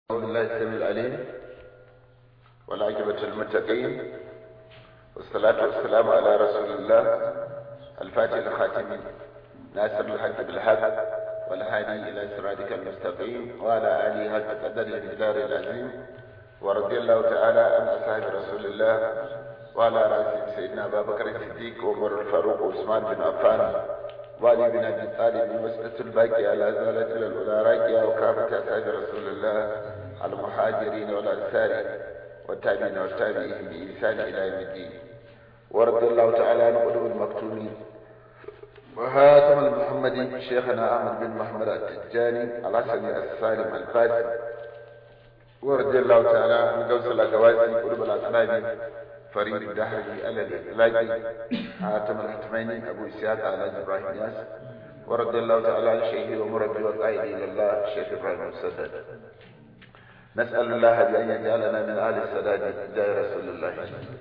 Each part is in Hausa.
أعوذ بالله السميع العليم والعاقبة للمتقين والصلاة والسلام على رسول الله الفاتح الخاتم ناصر الحق بالحق والهادي إلى صراطك المستقيم وعلى آله حق قدر المقدار العظيم ورضي الله تعالى عن أصحاب رسول الله وعلى رأسهم سيدنا أبا بكر الصديق وعمر الفاروق وعثمان بن عفان وعلي بن ابي طالب المسألة الباقية لا زالت الى الاولى راقية وكافة اصحاب رسول الله المهاجرين والانصار والتابعين والتابعين بإحسان الى يوم الدين ورضي الله تعالى عن قلوب المكتومين وهاتم المحمدي شيخنا احمد بن محمد التجاني الحسني السالم الفاسي ورضي الله تعالى عن قوس الاقواسي قلوب الاصنام فريد الدهر على الإطلاق حاتم الحتميني أبو إسحاق على إبراهيم ياس ورضي الله تعالى عن شيخي ومربي وقائدي إلى الله الشيخ إبراهيم السدد نسأل الله بأن يجعلنا من آل السداد جاء رسول الله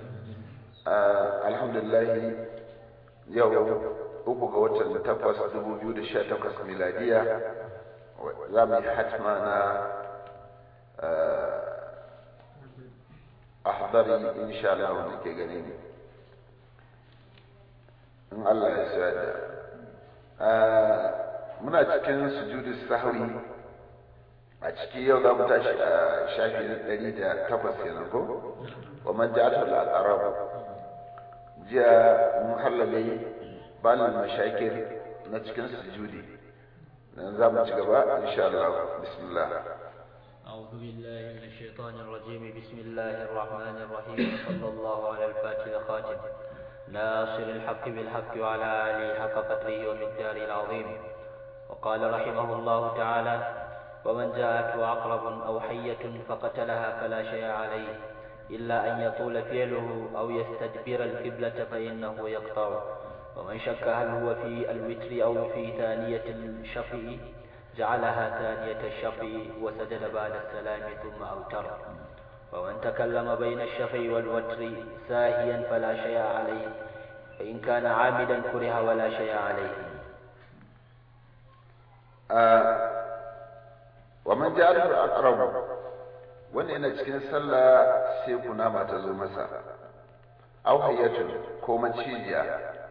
آه الحمد لله يوم uku ga watan takwas dubu biyu da sha takwas miladiya za mu yi hatma na ahdari insha Allah wanda ke gani ne in Allah ya sa da muna cikin sujudu sahwi a ciki yau za mu tashi a shafi na ɗari da takwas kenan ko wa man ja'ata al-aqrab jiya mun halale balal mashakir na cikin sujudi dan za mu ci gaba insha Allah bismillah أعوذ بالله من الشيطان الرجيم بسم الله الرحمن الرحيم صلى الله على الفاتح الخاتم ناصر الحق بالحق وعلى آله حق قدره ومقداره العظيم وقال رحمه الله تعالى ومن جاءته عقرب أو حية فقتلها فلا شيء عليه إلا أن يطول فعله أو يستدبر القبلة فإنه يقطع ومن شك هل هو في الوتر أو في ثانية الشفع جعلها ثانية الشفع وسجد بعد السلام ثم أوتر ومن تكلم بين الشفع والوتر ساهيا فلا شيء عليه فإن كان عامدا كره ولا شيء عليه آه ومن جاءته الأقرب wanda yana cikin sallah sai kunama ta zo masa au hayyatun ko macijiya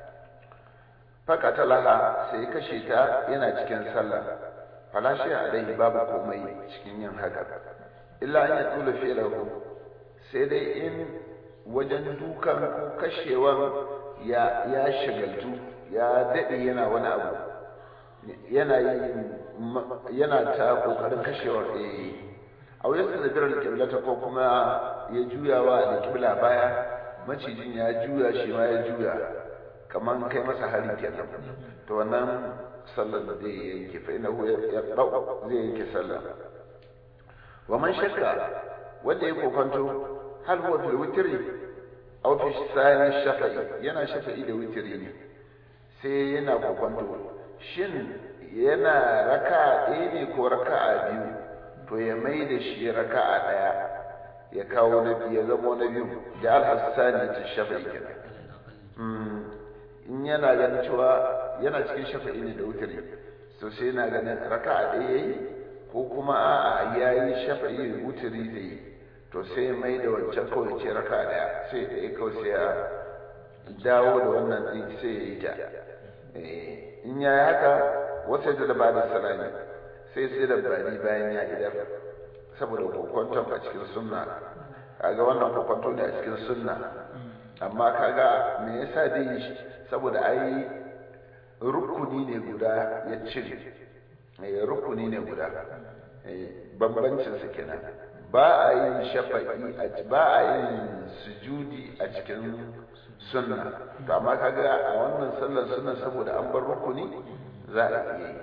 fakatalaha sai kashe ta yana cikin sallah falashi alaihi babu komai cikin yin haka illa an ya tula fi'lahu sai dai in wajen dukan ko kashewan ya ya shigaltu ya dade yana wani abu yana yin yana ta kokarin kashewar eh a wajen da birar kiblata ko kuma ya juyawa da kibla baya macijin ya juya shi ma ya juya kaman kai masa hari kenan to wannan sallar da zai yanke fa innahu yaqra'u zai yanke sallah wa man shakka wanda ya kokonto hal huwa fil witri aw fi sani shafa'i yana shafa'i da witri ne sai yana kokonto shin yana raka'a ɗaya ne ko raka'a biyu to ya mai da shi raka'a ɗaya ya kawo na biyu ya zama na biyu da al-hassani ta shafa'i kenan in yana ganin cewa yana cikin shafa'i ne da wutari to sai yana ganin raka'a ɗaya yayi ko kuma a'a yayi shafa'i da wutari da yi to sai mai da wancan kawai ce raka'a ɗaya sai da ya kawai sai ya dawo da wannan ɗin sai ya yi ta in ya yi haka wasu da ba da salami sai sai da bani bayan ya idar saboda kokwanton a cikin sunna kaga wannan kokwanto ne a cikin sunna amma kaga me yasa dai shi saboda ai rukuni ne guda ya cire rukuni ne guda bambancin su kenan ba a yin shafa'i ba a yin sujudi a cikin sunna to amma kaga a wannan sallar sunna saboda an bar rukuni za a iya yi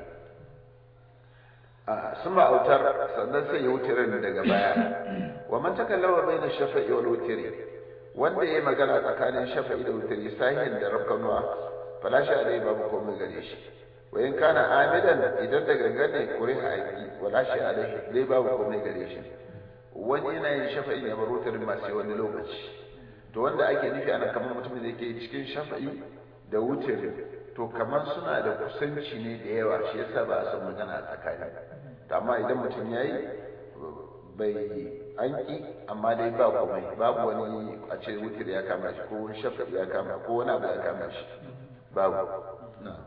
sun autar sannan sai ya wutirin daga baya wa man takallama bayna shafa'i wal wutri wanda ya yi magana tsakanin shafa'i da wutari sahin da rafkanuwa falashi alai babu komai gare shi wa in kana amidan idan da gangane kuri haƙi walashi alai dai babu komai gare shi wani yana yin shafa'i ya bar wutarin masu wani lokaci to wanda ake nufi ana kamar mutumin da yake cikin shafa'i da wutari to kamar suna da kusanci ne da yawa shi yasa ba a son magana a tsakani amma idan mutum ya yi bai an ki amma dai ba komai babu wani a ce wutir ya kama shi ko wani shafa ya kama ko wani abu ya kama shi babu na'am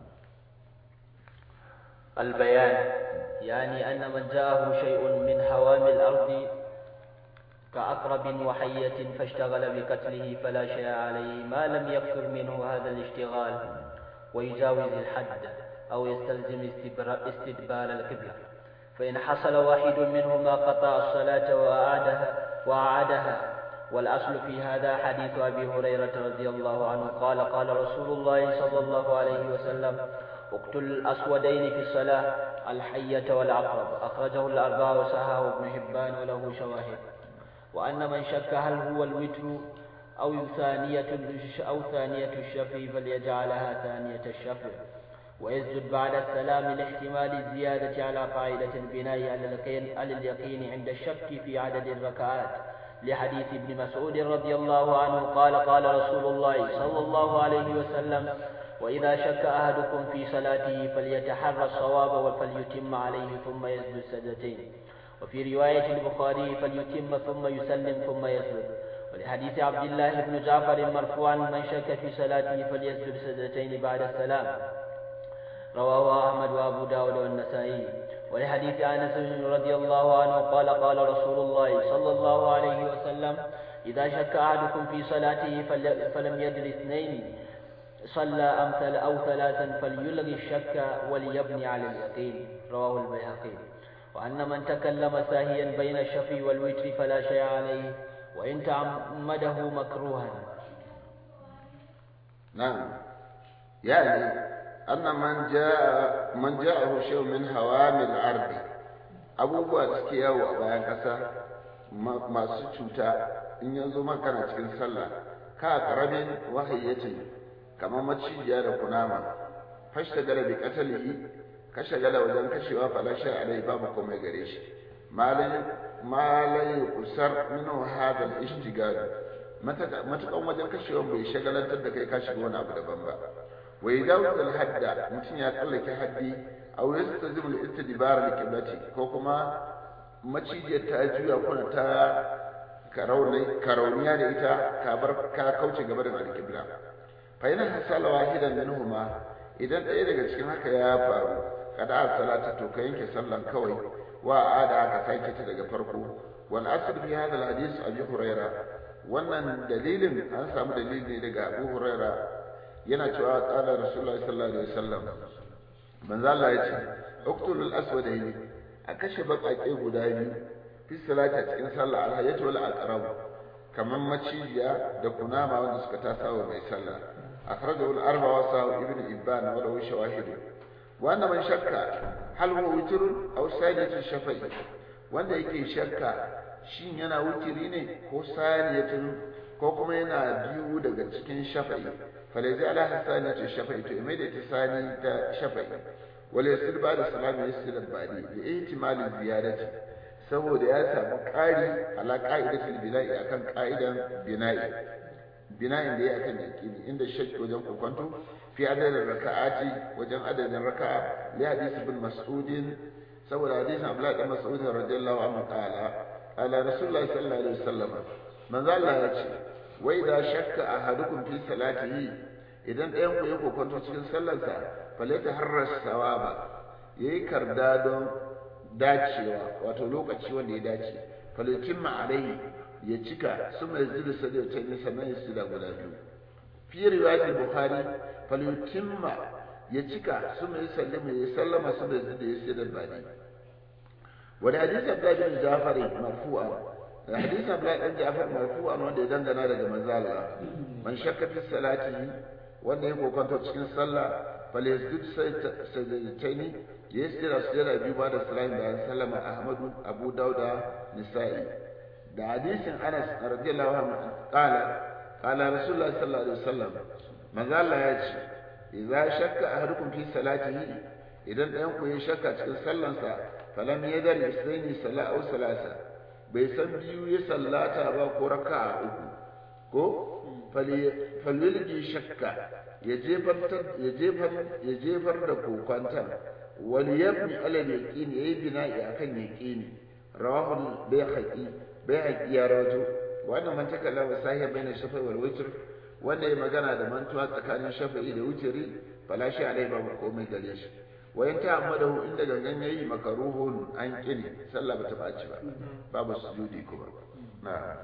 البيان يعني أن من جاءه شيء من هوام الأرض كأقرب وحية فاشتغل بقتله فلا شيء عليه ما لم يكثر منه هذا الاشتغال ويجاوز الحد أو يستلزم استدبار القبلة فإن حصل واحد منهما قطع الصلاة وأعادها وأعادها والأصل في هذا حديث أبي هريرة رضي الله عنه قال قال رسول الله صلى الله عليه وسلم اقتل الأسودين في الصلاة الحية والعقرب أخرجه الأربعة وسهاه ابن حبان وله شواهد وأن من شك هل هو الوتر أو ثانية أو ثانية الشفع فليجعلها ثانية الشفع ويسجد بعد السلام لاحتمال الزيادة على قاعدة البناء على اليقين, على اليقين عند الشك في عدد الركعات لحديث ابن مسعود رضي الله عنه قال قال رسول الله صلى الله عليه وسلم وإذا شك أحدكم في صلاته فليتحرى الصواب وفليتم عليه ثم يسجد سجدتين وفي رواية البخاري فليتم ثم يسلم ثم يسجد ولحديث عبد الله بن جعفر مرفوعا من شك في صلاته فليسجد سجدتين بعد السلام رواه أحمد وأبو داود والنسائي ولحديث أنس رضي الله عنه قال قال رسول الله صلى الله عليه وسلم إذا شك أحدكم في صلاته فلم يدر اثنين صلى أمثل أو ثلاثا فليلغي الشك وليبني على اليقين رواه البيهقي وأن من تكلم ساهيا بين الشفي والوتر فلا شيء عليه وإن تعمده مكروها نعم يعني أن من جاء من جاءه شيء من هوام الأرض abubuwa da suke yawo a bayan ƙasa masu cuta in yanzu makana cikin sallah ka ƙaramin wahayyacin kamar macijiya da kunama fashta gala bi qatalihi ka shagala wajen kashewa falasha alai babu komai gare shi malai malai usar minhu hada al-ishtigal matakan wajen kashewa bai shagalantar da kai ka shiga wani abu daban ba wa idawt al-hadda mutum ya tsallake haddi aw yastazim al-istidbar al-qiblati ko kuma macijiyar ta juya kuna ta karauniya da ita ka bar ka kauce gaba da al-qibla fa yana hasala wahidan minhuma idan ɗaya daga cikin haka ya faru kada a salata to ka yanke sallan kawai wa ada aka sake ta daga farko wal asr fi hadha al hadith abi huraira wannan dalilin an samu dalili daga abu huraira yana cewa qala rasulullahi sallallahu alaihi wasallam manzo Allah ya ce uqtul al aswadaini a kashe baƙaƙe guda biyu fi salata cikin sallah al hayatu wal aqrab kaman macijiya da kunama wanda suka tasawa mai sallah akhrajahu al arba wa sa ibn ibban wa lahu shawahid wa anna man shakka hal huwa witr aw sajatu shafa'i wanda yake shakka shin yana wutiri ne ko saniyatun ko kuma yana biyu daga cikin shafa'i falaji ala hasanatu shafa'i to mai da ta sani ta shafa'i wala yasir ba da salami yasir badi bi ihtimali ziyadati saboda ya samu ƙari ala qa'idatul bina'i akan qa'idan bina'i bina'in da ya akan yaqini inda shakki wajen kokonto fi adadin raka'ati wajen adadin raka'a li hadisi bin mas'udin saboda hadisin Abdullah bin Mas'ud radiyallahu anhu qala qala Rasulullah sallallahu alaihi wasallam manzo Allah ya ce wa idza shakka ahadukum fi salatihi idan ɗayan ku ya kokonto cikin sallarsa falata harras sawaba yayi karda don dacewa wato lokaci wanda ya dace falatin alaihi ya cika su mai zubi sadar ta ne sannan ya sida guda biyu fi riwayat bukhari falutimma ya cika su mai sallama ya sallama su mai zubi ya sida bani wani hadisi abdullahi bin jafar marfu'a hadisi abdullahi bin jafar marfu'a wanda ya dangana daga manzo Allah man shakka fi salati wanda ya kokonto cikin sallah falyasjud sajdataini ya sira sira biyu ba da salamin bayan sallama ahmadu abu dauda nisa'i da hadisin Anas radiyallahu anhu qala qala Rasulullah sallallahu alaihi wasallam manzo Allah ya ce idza shakka ahadukum fi salatihi idan ɗayan ku ya shakka cikin sallansa falam yadar isnaini sala aw salasa bai san biyu ya sallata ba ko raka'a uku ko falyulgi shakka ya jefar ya jefar ya jefar da kokwantan wal yabni ala yaqini yayi bina'i akan yaqini rawahu bayhaqi bayhaqi ya rawajo wannan man takallama sahiya baina shafa'i wal witr wanda ya magana da mantuwa tsakanin shafa'i da witri fala shi alai babu komai gare shi wayan ta amadahu inda gangan yayi makaruhun an kini sallah bata baci ba babu sujudi kuma na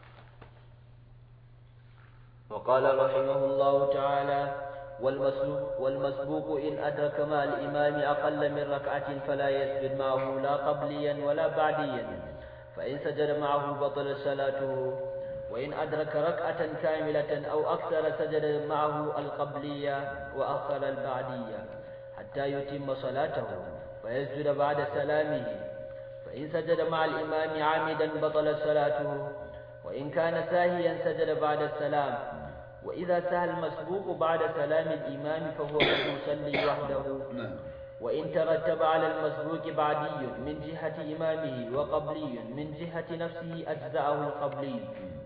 وقال رحمه الله تعالى والمسبوق, والمسبوق إن أدرك مع الإمام أقل من ركعة فلا يسجد معه لا قبليا ولا بعديا فإن سجد معه بطل صلاته وإن أدرك ركعة كاملة أو أكثر سجد معه القبلية وأخر البعدية حتى يتم صلاته فيسجد بعد سلامه فإن سجد مع الإمام عامدا بطل صلاته وإن كان ساهيا سجد بعد السلام وإذا سهى المسبوق بعد سلام الإمام فهو يصلي وحده وإن ترتب على المسبوق بعدي من جهة إمامه وقبلي من جهة نفسه أجزأه القبلي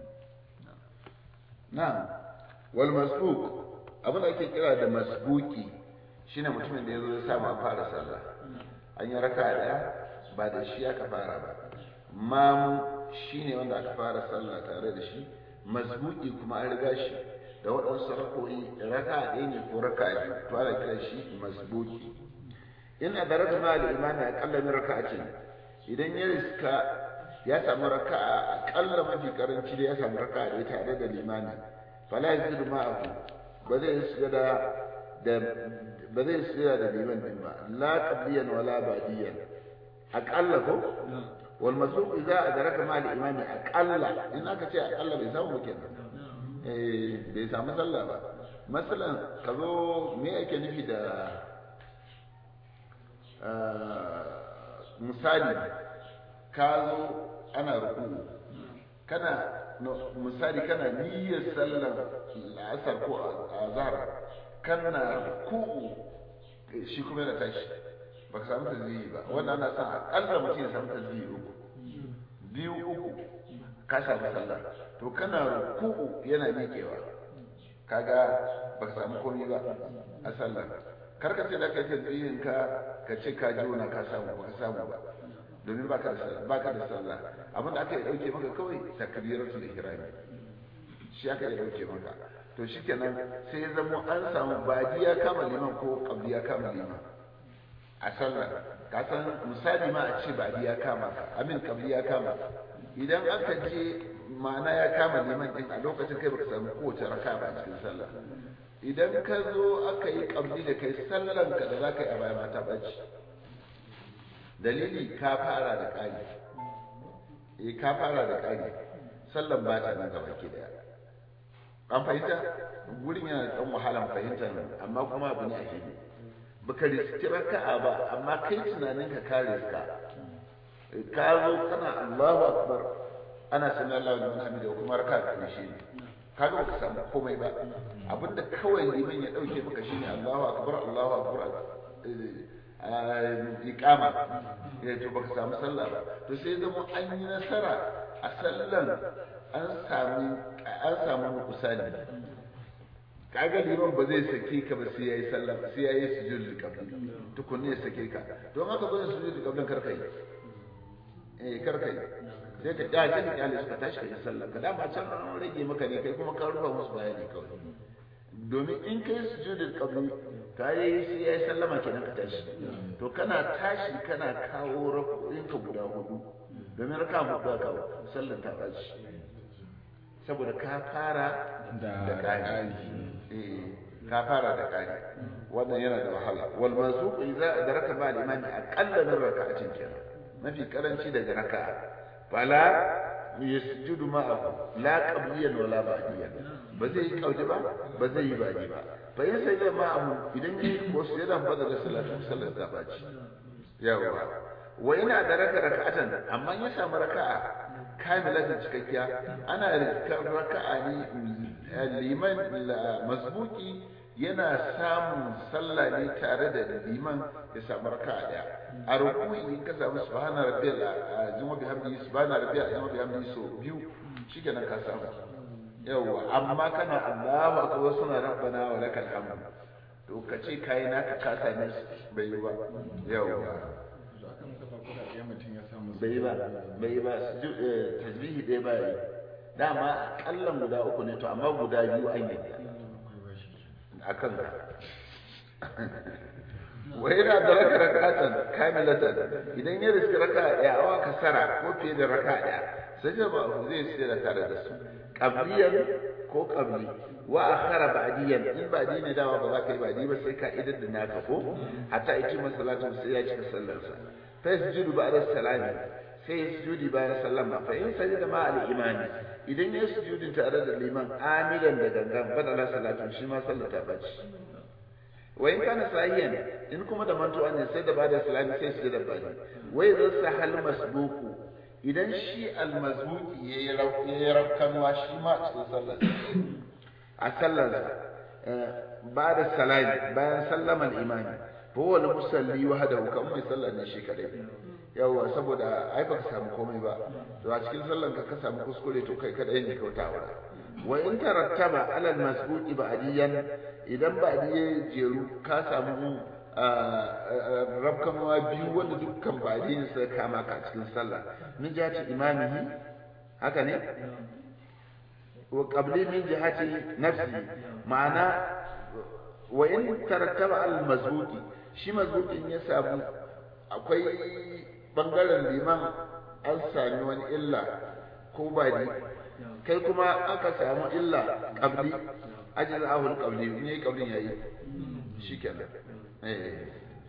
na'am wal masbuq abin da ake kira da masbuki shine mutumin da yazo ya samu a fara sallah an yi raka daya ba da shi aka fara ba mamu shine wanda aka fara sallah tare da shi masbuki kuma an riga shi da waɗansu rakoyi raka ɗaya ne ko raka biyu to ana kira shi masbuki in adarata ma da imani aqalla min raka'atin idan ya riska ya samu raka'a akalla mafi karanci da ya samu raka'a da tare da limani fala yazidu ma'ahu ba zai sujada da ba zai sujada da liman din ba la qabliyan wala badiyan akalla ko wal masbuq idza adraka ma al imami akalla in aka ce akalla bai samu kenan eh bai samu sallah ba masalan kazo me yake nufi da misali ka zo ana ruku kana misali kana niyyar sallar la'asar ko azhar kana ruku shi kuma yana tashi ba ka samu tazwiyi ba wannan ana son akalla mutum ya samu tazwiyi uku biyu uku ka samu sallah to kana ruku yana miƙewa kaga ba ka samu komai ba a sallah karka ce da kai tazwiyin ka ka ce ka jona ka samu ba ka samu ba domin baka da baka da sallah abinda aka yi dauke maka kawai takbiratul ihrami shi aka yi dauke maka to shikenan sai ya zama an samu badi ya kama liman ko qabli ya kama liman a sallah ka san misali ma a ce badi ya kama ka amin qabli ya kama idan aka je ma'ana ya kama liman din a lokacin kai baka samu kowace raka ba a cikin sallah idan ka zo aka yi qabli da kai sallan ka da zaka yi a baya mata bacci dalili ka fara da ƙari eh ka fara da ƙari sallan ba ta nan gaba ke daya an fahimta gurin yana da ɗan wahalan fahimta amma kuma abu ne a fili baka riski raka'a ba amma kai tunanin ka ka riska ka zo kana Allahu akbar ana sanar Allah da wani da kuma raka'a ƙarshe ne kaga baka samu komai ba abinda kawai liman ya dauke maka shine Allahu akbar Allahu akbar iqama eh to baka samu sallah ba to sai zama an yi nasara a sallan an samu an samu kusani kaga liman ba zai sake ka ba sai yayi sallah sai yayi sujud qabli tukunne ya sake ka don haka ba sujud qabli karka yi eh karka yi sai ka dace ka kyale suka tashi ka yi sallah ka dama can an rage maka ne kai kuma ka rufa musu bayani kawai domin in kai sujud qabli ka yi sai ya yi sallama kenan ka tashi to kana tashi kana kawo rako'inka guda hudu domin raka hudu ka kawo sallan ta tashi saboda ka fara da ƙari ka fara da ƙari wannan yana da wahala wal mansuq idza adraka ba al-imami aqalla min raka'atin kenan mafi karanci daga raka'a fala yasjudu ma'ahu la qabliyan wala ba'diyan ba zai yi kauje ba ba zai yi baji ba fa yin sai ma abu idan yi ko su yana fada da salatu sallar ta baci yawa wa ina da raka raka'atan amma ya samu raka'a kamilatan cikakkiya ana rikar raka'a ne liman masbuki yana samun sallah ne tare da liman ya samu raka'a daya a ruku'i in ka samu subhana rabbiyal azim bi hamdi subhana rabbiyal azim bi hamdi so biyu shikenan ka samu yawa amma kana Allahu akbar suna rabbana wa lakal hamd to ka ce kai naka ka same bai yi ba yawa to akan kafa kuɗaɗe mutum ya samu bai ba bai ba tasbihi ɗaya ba yi dama kallon guda uku ne to amma guda biyu an yi a kan ka wa yana da raka rakatan kamilatan idan ya riski raka ɗaya awa kasara ko fiye da raka ɗaya sai ba zai sai da tare da su qabliyan ko qabli wa akhara ba'diyan in ba'di ne dawa ba za ka yi ba'di ba sai ka idar da naka ko hatta yake masallatu sai ya cika sallarsa fa yasjudu ba'da salami sai ya sujudi bayan sallama fa in sajada ma al imani idan ya sujudi tare da liman amilan da gangan badala salatu shi ma sallar ta bace wa in kana sahiyan in kuma da mantuwa ne sai da bada salami sai su da bani wai zan sahal masbuku idan shi almazbuki yayi yayi rafkanwa shi ma cikin sallar a sallar ba da salami bayan sallama al-imami fa huwa al-musalli wahdahu kan mai sallar ne shi kadai yawa saboda ai baka samu komai ba to a cikin sallar ka ka samu kuskure to kai kadai ne kautawa wa in tarattaba ala al-masbuqi ba'diyan idan ba'di ya jeru ka samu rabkanwa biyu wanda dukkan ba'di ne sai kama ka cikin sallah min jihati imamihi haka ne wa qabli min jihati nafsi ma'ana wa in tarattaba al mazbuqi shi mazbuqin ya samu akwai bangaren liman an sami wani illa ko badi kai kuma aka samu illa qabli ajal ahul qabli ne qablin yayi shikenan eh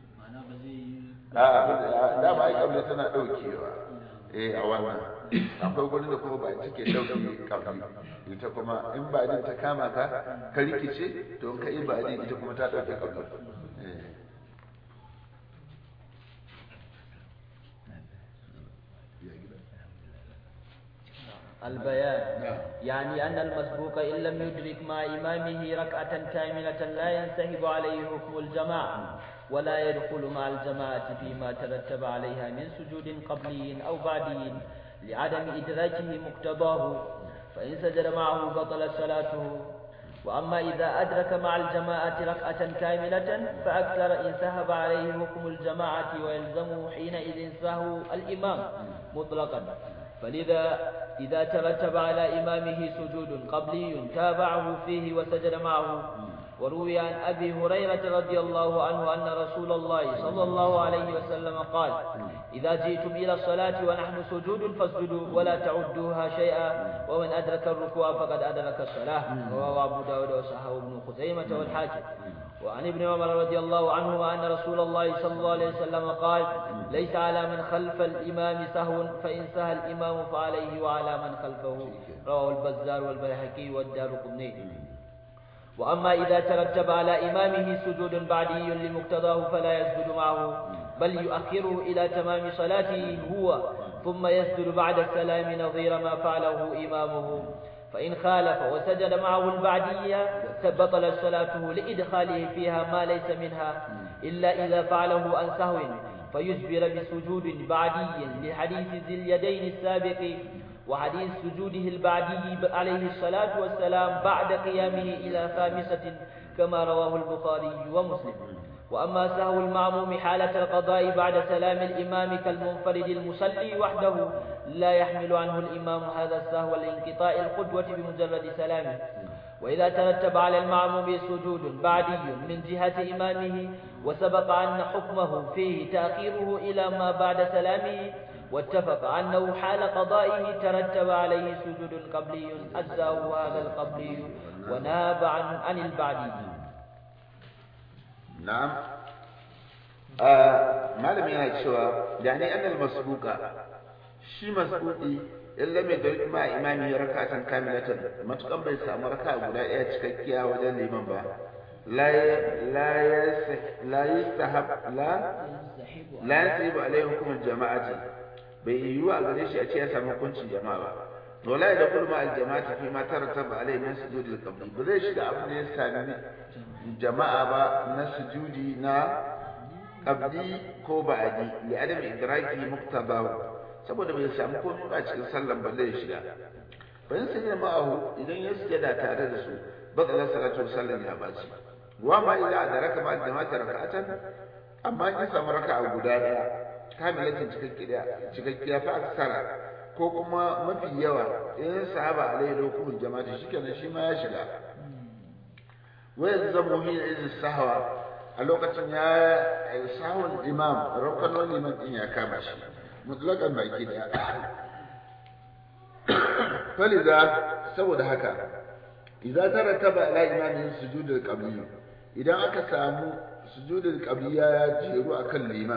a da ba ai qabli tana daukewa eh a wannan akwai gurin da kuma ba take dauke qabli ita kuma in ba din ta kama ka ka rikice to in ka yi ba din ita kuma ta dauke qabli eh البيان يعني أن المسبوق إن لم يدرك مع إمامه ركعة كاملة لا ينسحب عليه حكم الجماعة ولا يدخل مع الجماعة فيما ترتب عليها من سجود قبلي أو بعدي لعدم إدراكه مقتضاه فإن سجد معه بطل صلاته وأما إذا أدرك مع الجماعة ركعة كاملة فأكثر إن سهب عليه حكم الجماعة ويلزمه حينئذ سهو الإمام مطلقا فلذا إذا ترتب على إمامه سجود قبلي تابعه فيه وسجد معه وروي عن أبي هريرة رضي الله عنه أن رسول الله صلى الله عليه وسلم قال إذا جئتم إلى الصلاة ونحن سجود فاسجدوا ولا تعدوها شيئا ومن أدرك الركوع فقد أدرك الصلاة رواه أبو داود وصححه ابن خزيمة والحاكم وعن ابن عمر رضي الله عنهما أن رسول الله صلى الله عليه وسلم قال ليس على من خلف الإمام سهو فإن سهى الإمام فعليه وعلى من خلفه رواه البزار والبيهقي والدار قطني وأما إذا ترتب على إمامه سجود بعدي لمقتضاه فلا يسجد معه بل يؤخره إلى تمام صلاته هو ثم يسجد بعد السلام نظير ما فعله إمامه فإن خالف وسجد معه البعدية بطل صلاته لإدخاله فيها ما ليس منها إلا إذا فعله عن سهو فيجبر بسجود بعدي لحديث ذي اليدين السابق وحديث سجوده البعدي عليه الصلاة والسلام بعد قيامه إلى خامسة كما رواه البخاري ومسلم وأما سهو المعموم حالة القضاء بعد سلام الإمام كالمنفرد المصلي وحده لا يحمل عنه الإمام هذا السهو لانقطاع القدوة بمجرد سلامه وإذا ترتب على المعموم سجود بعدي من جهة إمامه وسبق أن حكمه فيه تأخيره إلى ما بعد سلامه واتفق أنه حال قضائه ترتب عليه سجود قبلي أجزاه هذا القبلي وناب عن عن البعدي نعم ما لم ينشوى يعني أن المسبوق شي مسبوقي in lam yadrik ma imami rak'atan kamilatan matukan bai samu raka guda ɗaya cikakkiya wajen liman ba la la la yastahab la la yasibu alaihi hukum jama'ati bai yiwu a gare shi a ce ya samu hukuncin jama'a ba wala ya dakulu ma aljama'ati fi ma tarattaba alaihi min sujudi al-qabli ba zai shiga abin da ya sami jama'a ba na sujudi na qabli ko ba'di li adam idraki muqtabahu saboda bai samu komai ba cikin sallan balle ya shiga bayan sai da ma'ahu idan ya sujada tare da su bada salatu sallan ya baci wa ma idza adraka ma jama'ata raka'atan amma in samu raka'a guda daya kamilatin cikakkiya cikakkiya fa aksara ko kuma mafi yawa in sahaba alaihi hukumul jama'a shikenan shi ma ya shiga wa yalzamu hin idin sahwa a lokacin ya sahun imam rukun liman din ya kama shi mutlakan baki daya faliza saboda haka idza tarataba ala imamin sujudul qabli idan aka samu sujudul qabli ya jeru akan liman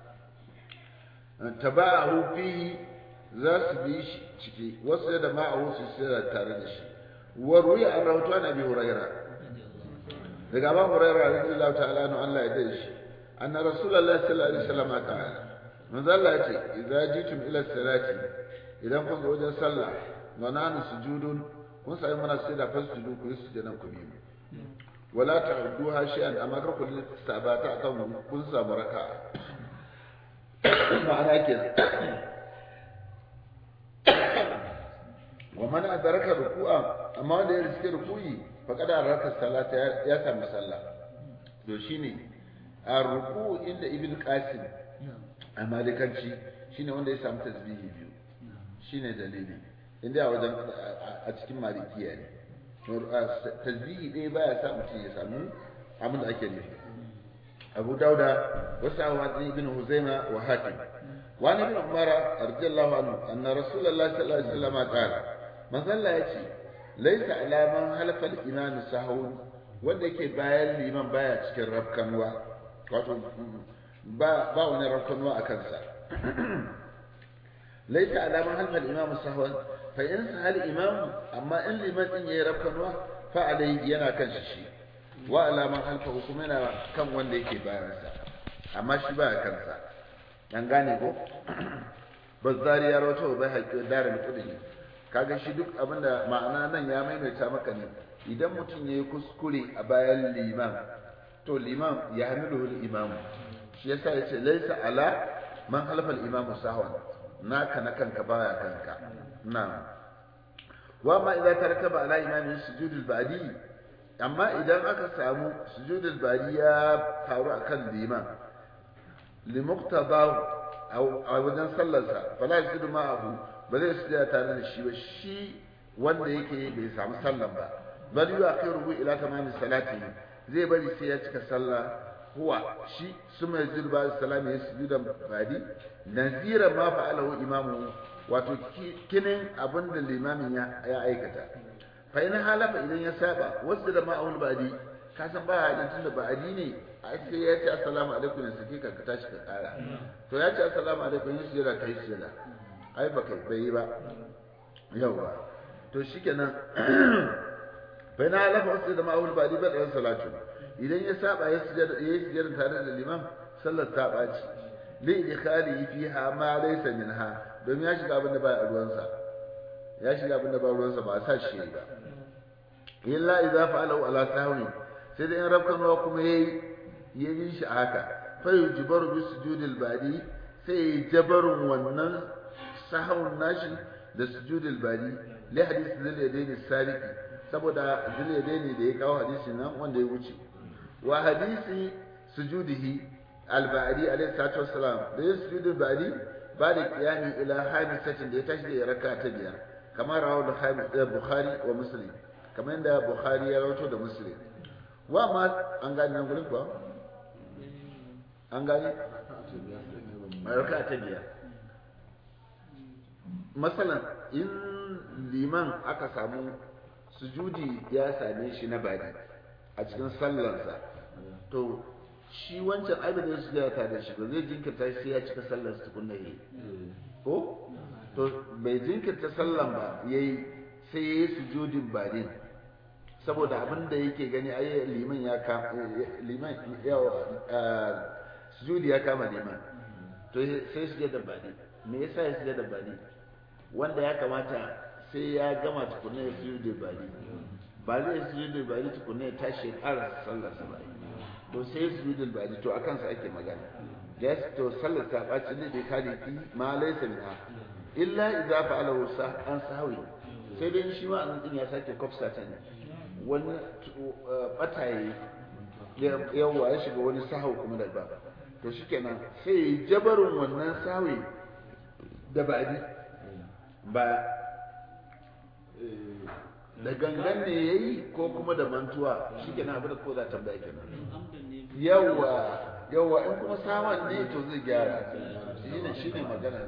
taba'ahu fihi za su bi shi ciki wasu da ma'ahu su sira tare da shi wa ruya an rawato an abi huraira daga ba huraira radiyallahu ta'ala anhu Allah ya dai shi anna rasulullahi sallallahu alaihi wasallam qala manzo Allah ya ce idza jitum ila salati idan kun zo wajen sallah wa nanu sujudun kun sai muna sai da fasjudu ku yi sujudan ku bi wala ta'udduha shay'an amma kar ku sabata akan kun samu raka'a ma'ana kenan wa man adraka ruku'a amma wanda ya riske ruku'i faqad adraka salata ya sami sallah to shine a ruku inda ibn qasim a malikanci shine wanda ya samu tasbihi biyu shine dalili inda a wajen a cikin malikiya ne tasbihi ɗaya baya sa mutum ya samu abin da ake nufi abu dauda wasu awa ibn huzaima wa hakim وعن ابن عمر رضي الله عنه أن رسول الله صلى الله عليه وسلم قال من ظل يأتي ليس على من حلف الإمام سهو wanda yake bayan liman baya cikin rafkanuwa wato ba ba wani rafkanuwa a kansa laisa alaman halfal imamu sahwan fa in sahal imamu amma in liman din yayi rafkanuwa fa alai yana kan shi shi wa alaman halfa kuma yana kan wanda yake bayan sa amma shi baya kansa an gane ko bazzari ya rawato bai haƙi darin kudi kaga shi duk abinda ma'ana nan ya maimaita maka ne idan mutum yayi kuskure a bayan liman to liman ya hamilu imamu shi yasa yace laysa ala man halafa al-imamu sahwan naka na kanka baya kanka na'am wa ma idza tarakaba ala imamin sujudul ba'di amma idan aka samu sujudul ba'di ya faru akan liman limuqtadahu a wajen sallarsa fala yasjudu ma'ahu ba zai sujada tare da shi ba shi wanda yake bai samu sallan ba bal yu'akhiruhu ila tamamis salati zai bari sai ya cika sallah huwa shi suma yasjudu ba salami ya sujuda badi nazira ma fa'alahu imamu wato kinin abinda limamin ya aikata fa in halafa idan ya saba wasu da ma'aul badi ka san ba hadin tunda ba'adi ne ai sai ya ce assalamu alaikum ne sai ka tashi ka kara to ya ce assalamu alaikum yin sujada kai sujada ai ba kai bai ba yawa to shikenan bai na lafa wasu da ma'aul ba ba da salatu idan ya saba ya sujada ya sujada tare da liman sallar ta baci li idkhali fiha ma laysa minha domin ya shiga abin da ba ruwansa ya shiga abin da ba ruwansa ba sa shi ba illa idza fa'alahu ala sahwi sai da in rabkanwa kuma yayi ya bi shi a haka fa yujbaru bi sujudil badi sai jabarun wannan sahawun nashi da sujudil badi li hadisi zil yadaini saliki saboda zil yadaini da ya kawo hadisin nan wanda ya wuce wa hadisi sujudihi al badi alayhi salatu wassalam da ya sujudil badi ba da qiyami ila hamisatin da ya tashi da raka ta biyar kamar rawu da bukhari wa muslim kamar yadda bukhari ya rawato da muslim wa ma an gani nan gurin kuwa an gani raka ta biyar masalan in liman aka samu sujudi ya same shi na bari a cikin sallarsa to shi wancan abin da su ta da shi ba zai jinkirta sai ya cika sallar su tukunna yi ko to bai jinkirta sallan ba yayi sai yayi sujudin badin saboda abin da yake gani ai liman ya kama liman ya sujudi ya kama liman to sai su da badi me yasa ya sujada badi wanda ya kamata sai ya gama tukunna ya sujudi badi ba zai sujudi badi tukunna ya tashi ya ƙara sallar sa bai to sai sujudi badi to akan sa ake magana yes to sallar ta baci ne bai kare ki ma laysa minha illa idza fa'alahu an sahawi sai dai shi ma an din ya sake kofsa ta ne wani bataye yawa ya shiga wani sahau kuma da ba to shikenan sai jabarin wannan sawi da ba'di ba da gangan ne yayi ko kuma da mantuwa shikenan abin da ko za tambaya kenan yawa yawa in kuma saman ne to zai gyara shine shine magana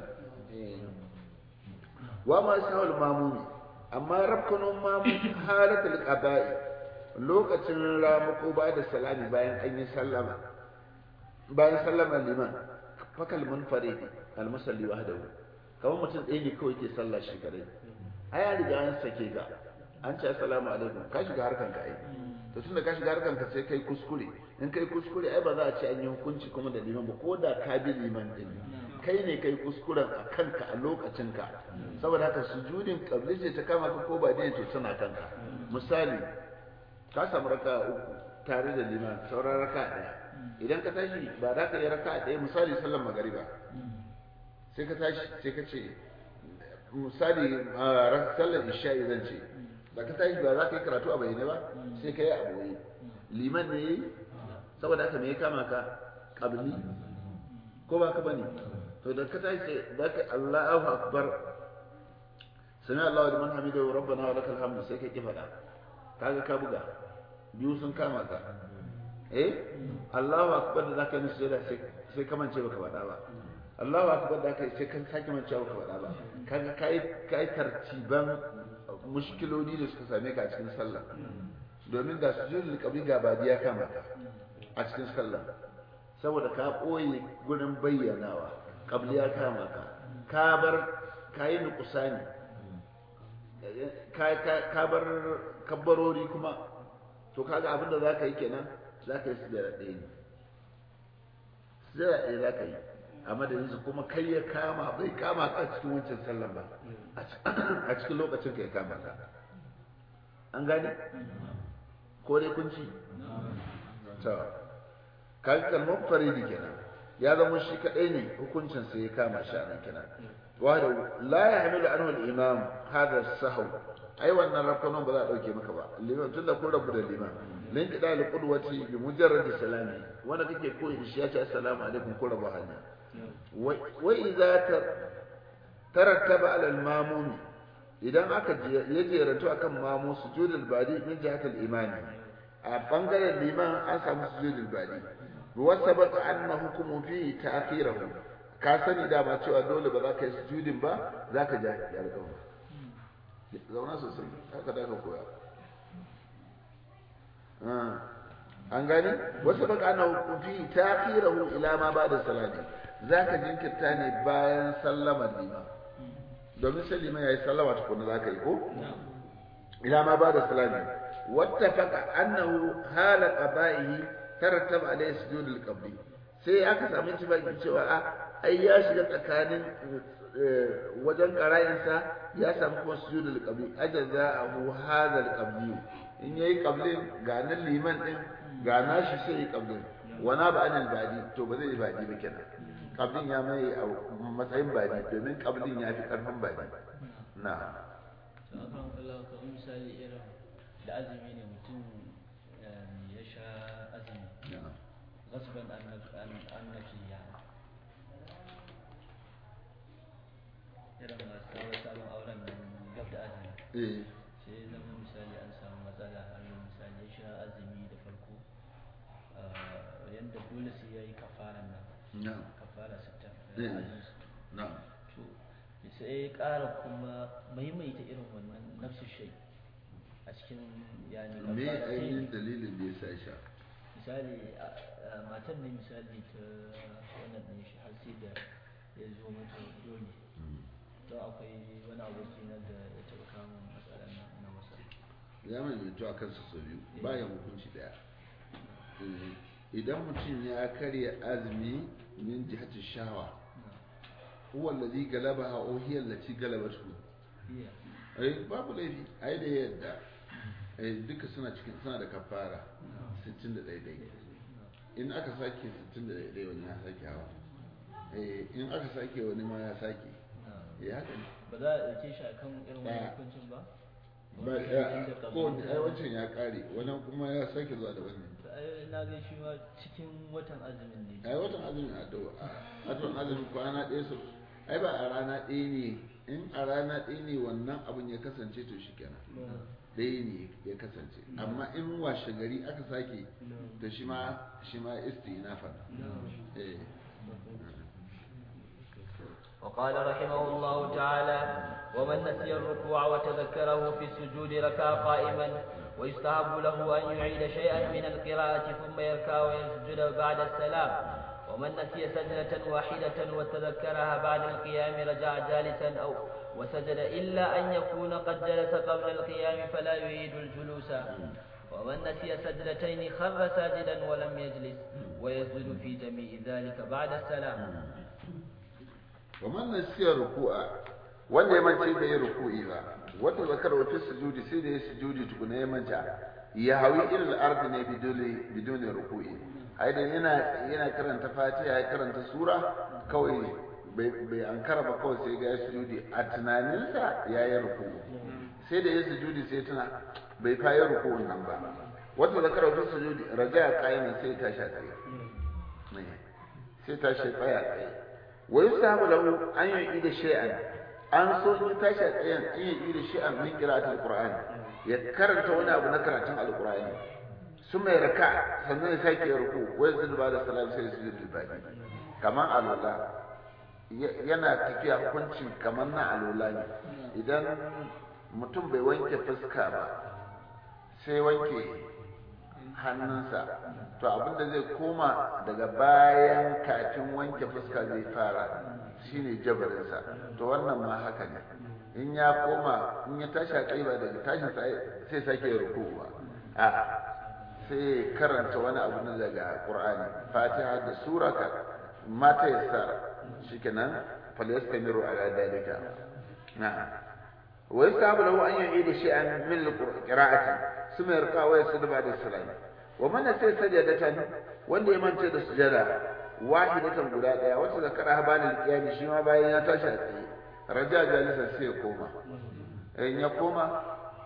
wa ma sahul mamumi amma rabkanun mamu halatul qada'i lokacin ramuko ba da salami bayan an yi sallama bayan sallama liman fakal munfarid al musalli wahdahu kamar mutum ɗaya ne kawai ke sallah shi kadai ai an riga an sake ga an ce assalamu alaikum ka shiga harkan ka ai to tunda ka shiga harkan ka sai kai kuskure in kai kuskure ai ba za a ce an yi hukunci kuma da liman ba ko da ka bi liman din kai ne kai kuskuren a kanka a lokacin ka saboda haka sujudin kabli ce ta kama ka ko ba dai to tana kanka misali ka samu raka uku tare da liman sauran raka ɗaya idan ka tashi ba za ka yi raka ɗaya misali sallan magariba sai ka tashi sai ka ce misali sallan isha'i zan ce da ka tashi ba za ka yi karatu a bayyane ba sai ka yi a boye liman ne yi saboda haka me ya kama ka kabli ko ba ka bane to da ka tashi sai da ka Allahu akbar sami Allahu liman hamidahu rabbana wa lakal hamdu sai ka ki faɗa kaga ka buga biyu sun kama ka eh Allahu akbar da zaka yi sujada sai sai ka mance baka faɗa ba Allahu akbar da kai sai kan sake mance baka faɗa ba kaga kai kai tartiban mushkiloli da suka same ka a cikin sallah domin da sujudul qabli ga badiya kama ka a cikin sallah saboda ka ɓoye gurin bayyanawa qabli ya kama ka ka bar kayi nuqsani ka bar kabbarori kuma to kaga abin da za ka yi kenan za ka yi sujada ɗaya ne sujada ɗaya za ka yi a madadinsa kuma kai ya kama bai kama ka cikin wancan sallan ba a cikin lokacin ka ya kama ka an gane ko dai kun ci to kaga kalmar faridi kenan ya zama shi kadai ne hukuncin sai ya kama shi a nan kenan wahda la yahmilu anhu al-imam hadha as-sahw ai wannan rafanon ba za a dauke maka ba liman tunda kun rabu da liman lin kida al-qudwati bi mujarrad salami wanda kake koyi da shi ya ce assalamu alaikum ko rabu hanya wa idza tarattaba ala al-mamum idan aka ya jerantu akan mamu sujudul badi min jihat al-imani a bangaren liman an samu sujudul badi wa sabata anna hukmu fi ta'khirahu ka sani dama cewa dole ba za ka yi sujudin ba za ka ja ya alƙawar zauna sosai haka da ka koya an gani wasu baka ana hukunci ta kirahu ila ma ba da salati za ka jinkirta ne bayan sallamar lima domin sai lima ya yi sallama tukuna za ka yi ko ila ma ba da salati wata faka annahu hala qaba'ihi tarattaba alayhi sujudul qabli sai aka samu ittifaqin cewa a ai ya shiga tsakanin wajen qara'insa ya samu kuma sujudul qabli ajazahu hadha al qabli in yayi qablin ga nan liman din ga nashi sai yi qablin wana ba anil badi to ba zai yi badi ba kenan qablin ya mai a matsayin badi domin qablin ya fi karfin badi na to akan Allah ka misali irin da azumi ne mutum ya sha azumi غصبا عن عن نفسه يعني irin masu kawo sabon auren nan gab da azumi sai zama misali an samu matsala har misali ya sha azumi da farko yadda dole sai ya yi kafaran nan kafara sita to sai ya ƙara kuma maimaita irin wannan nafsu shai a cikin yani me ainihin dalilin da ya sa sha misali matan ne misali ta wannan ne shi har sai da ya zo mata dole to akwai wani aboki na da ya taɓa kama matsalar na masa ya mai mutu a kansa sau biyu bayan hukunci daya idan mutum ya karya azumi min jihati shawa huwa allazi galabaha aw hiya allati galabatu ai babu laifi ai da yadda ai duka suna cikin suna da kafara 61 dai in aka sake 61 dai wani ya sake hawa eh in aka sake wani ma ya sake ya haka ne ba za a ɗauke shi akan irin wani hukuncin ba ba ya ko ai wancan ya kare wannan kuma ya sake zuwa da wannan ai na ga shi ma cikin watan azumin ne ai watan azumin addu'a watan azumin kwana ɗaya su ai ba a rana ɗaya ne in a rana ɗaya ne wannan abin ya kasance to shi kenan ɗaya ne ya kasance amma in washe gari aka sake to shi ma shi ma istinafa eh وقال رحمه الله تعالى ومن نسي الركوع وتذكره في السجود ركع قائما ويستحب له أن يعيد شيئا من القراءة ثم يركع ويسجد بعد السلام ومن نسي سجدة واحدة وتذكرها بعد القيام رجع جالسا أو وسجد إلا أن يكون قد جلس قبل القيام فلا يعيد الجلوس ومن نسي سجدتين خر ساجدا ولم يجلس ويسجد في جميع ذلك بعد السلام wa man nasiya ruku'a wanda ya mance da ya ruku'i ba wata zakar wa fi sujudi sai da ya sujudi tukuna ya manta ya hawi ilal ardi ne bidole bidone ruku'i ai da yana yana karanta fatiha ya karanta sura kawai bai bai ankara ba kawai sai ga ya sujudi a tunaninsa ya yi ruku'u sai da ya sujudi sai tuna bai fa yi ruku'un nan ba wata zakar wa fi sujudi raja qa'iman sai ta sha tsaye sai ta shi tsaya tsaye wa yusahabu lahu an yu'ida shay'an an so in tashi a tsayen an yu'ida shay'an min qira'atil qur'ani ya karanta wani abu na karatun alqur'ani su mai raka sannan ya sake ruku wa yanzu ba da salam sai su yi baki kaman alula yana tafiya hukuncin kaman na alula ne idan mutum bai wanke fuska ba sai wanke hannunsa to abinda zai koma daga bayan kafin wanke fuska zai fara shine jabarinsa to wannan ma haka ne in ya koma in ya tashi a ba daga tashin sai sake ruku ba a sai karanta wani abu na daga qur'ani fatiha da sura ka mata yasa shikenan falyastamiru ala dalika na'am wa yastahabu lahu an yu'ida shay'an min al-qira'ati ثم يرقى ويسجد بعد السلام ومن نسي سجدة wanda ya mance da sujada wahidatan guda daya wacce zakara habalin qiyam shi ma bayan ya tashi a tsaye raja jalisa sai ya koma in ya koma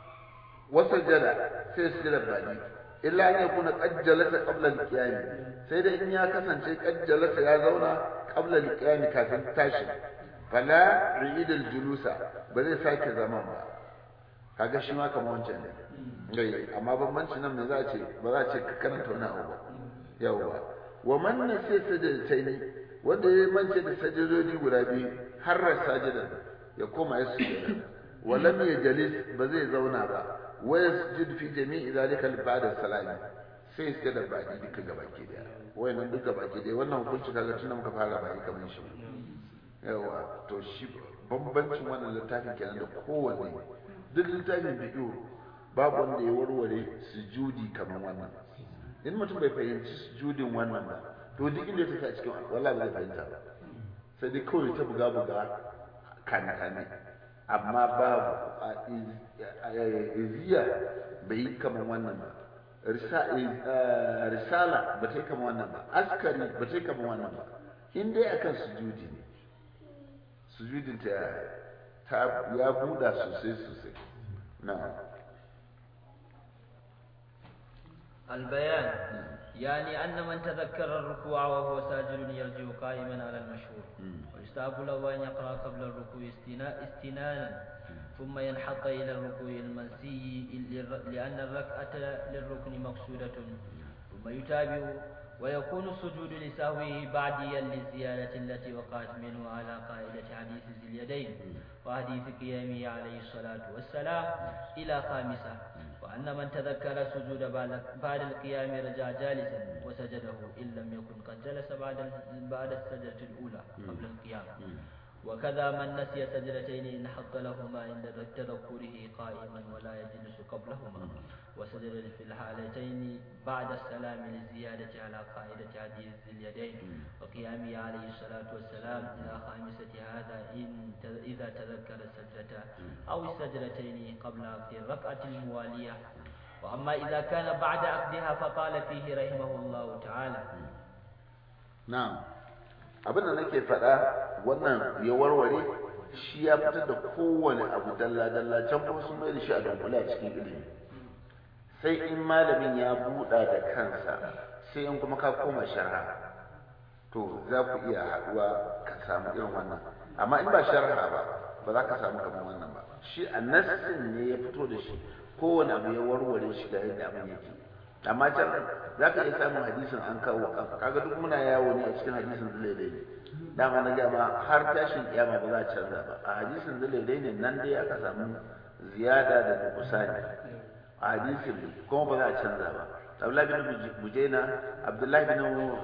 wasajada sai sujada bani illa an yakuna qajjalasa qabla al-qiyam sai da in ya kasance qajjalasa ya zauna qabla al-qiyam kafin tashi fala yu'id al-julusa ba zai sake zaman ba kaga shi ma kamar wancan ne gai amma bambanci nan me za a ce ba za a ce ka karanta wani abu ba yawwa wa man nasi sajdatayni wanda ya mance da sajadodi guda biyu har sajidan ya koma ya sujada wa lam yajlis ba zai zauna ba wa yasjud fi jami'i zalika ba'da salami sai sai da baki duka gabaki daya wayannan duka baki daya wannan hukunci kaga tunda muka fara baki kamar shi yawa to shi bambancin wannan littafin kenan da kowanne duk littafin fiqh babu wanda ya warware sujudi kamar wannan in mutum bai fahimci sujudin wannan ba to duk inda ya tafi a cikin wallahi ba zai fahimta ba sai dai kawai ta buga buga kane kane amma babu iziya bai yi kamar wannan ba risala ba ta yi kamar wannan ba askari ba ta yi kamar wannan ba in dai akan sujudi ne sujudin ta ya buɗa sosai sosai na'am البيان يعني أن من تذكر الركوع وهو ساجد يرجع قائما على المشهور ويستحب له أن يقرأ قبل الركوع استنانا ثم ينحط إلى الركوع المنسي لأن الركعة للركن مقصودة ثم يتابع ويكون السجود لسهوه بعديا للزيادة التي وقعت منه على قاعدة حديث ذي اليدين وحديث قيامه عليه الصلاة والسلام إلى خامسة وأن من تذكر السجود بعد القيام رجع جالسا وسجده إن لم يكن قد جلس بعد بعد السجدة الأولى قبل القيام وكذا من نسي سجدتين إن حط لهما عند تذكره قائما ولا يجلس قبلهما وسجد في الحالتين بعد السلام للزيادة على قاعدة حديث اليدين وقيامه عليه الصلاة والسلام إلى خامسة هذا إن إذا تذكر السجدة أو السجدتين قبل عقد الركعة الموالية وأما إذا كان بعد عقدها فقال فيه رحمه الله تعالى na'am abin da nake faɗa wannan ya warware shi ya fitar da kowane abu dalla dalla can kuma sun mai da shi a dunkule a cikin ilimi sai in malamin ya buɗa da kansa sai in kuma ka koma sharha to za ku iya haɗuwa ka samu irin wannan amma in ba sharha ba ba za ka samu kamar wannan ba shi a nassin ne ya fito da shi kowane abu ya warware shi da yadda abin yake amma can za ka iya samun hadisin an kawo kaga duk muna yawo ne a cikin hadisin zulaidai ne dama na gama har tashin kiyama ba za a canza ba a hadisin zulaidai ne nan dai aka samu ziyada da nukusani a hadisin kuma ba za a canza ba Abdullahi bin Bujaina Abdullahi bin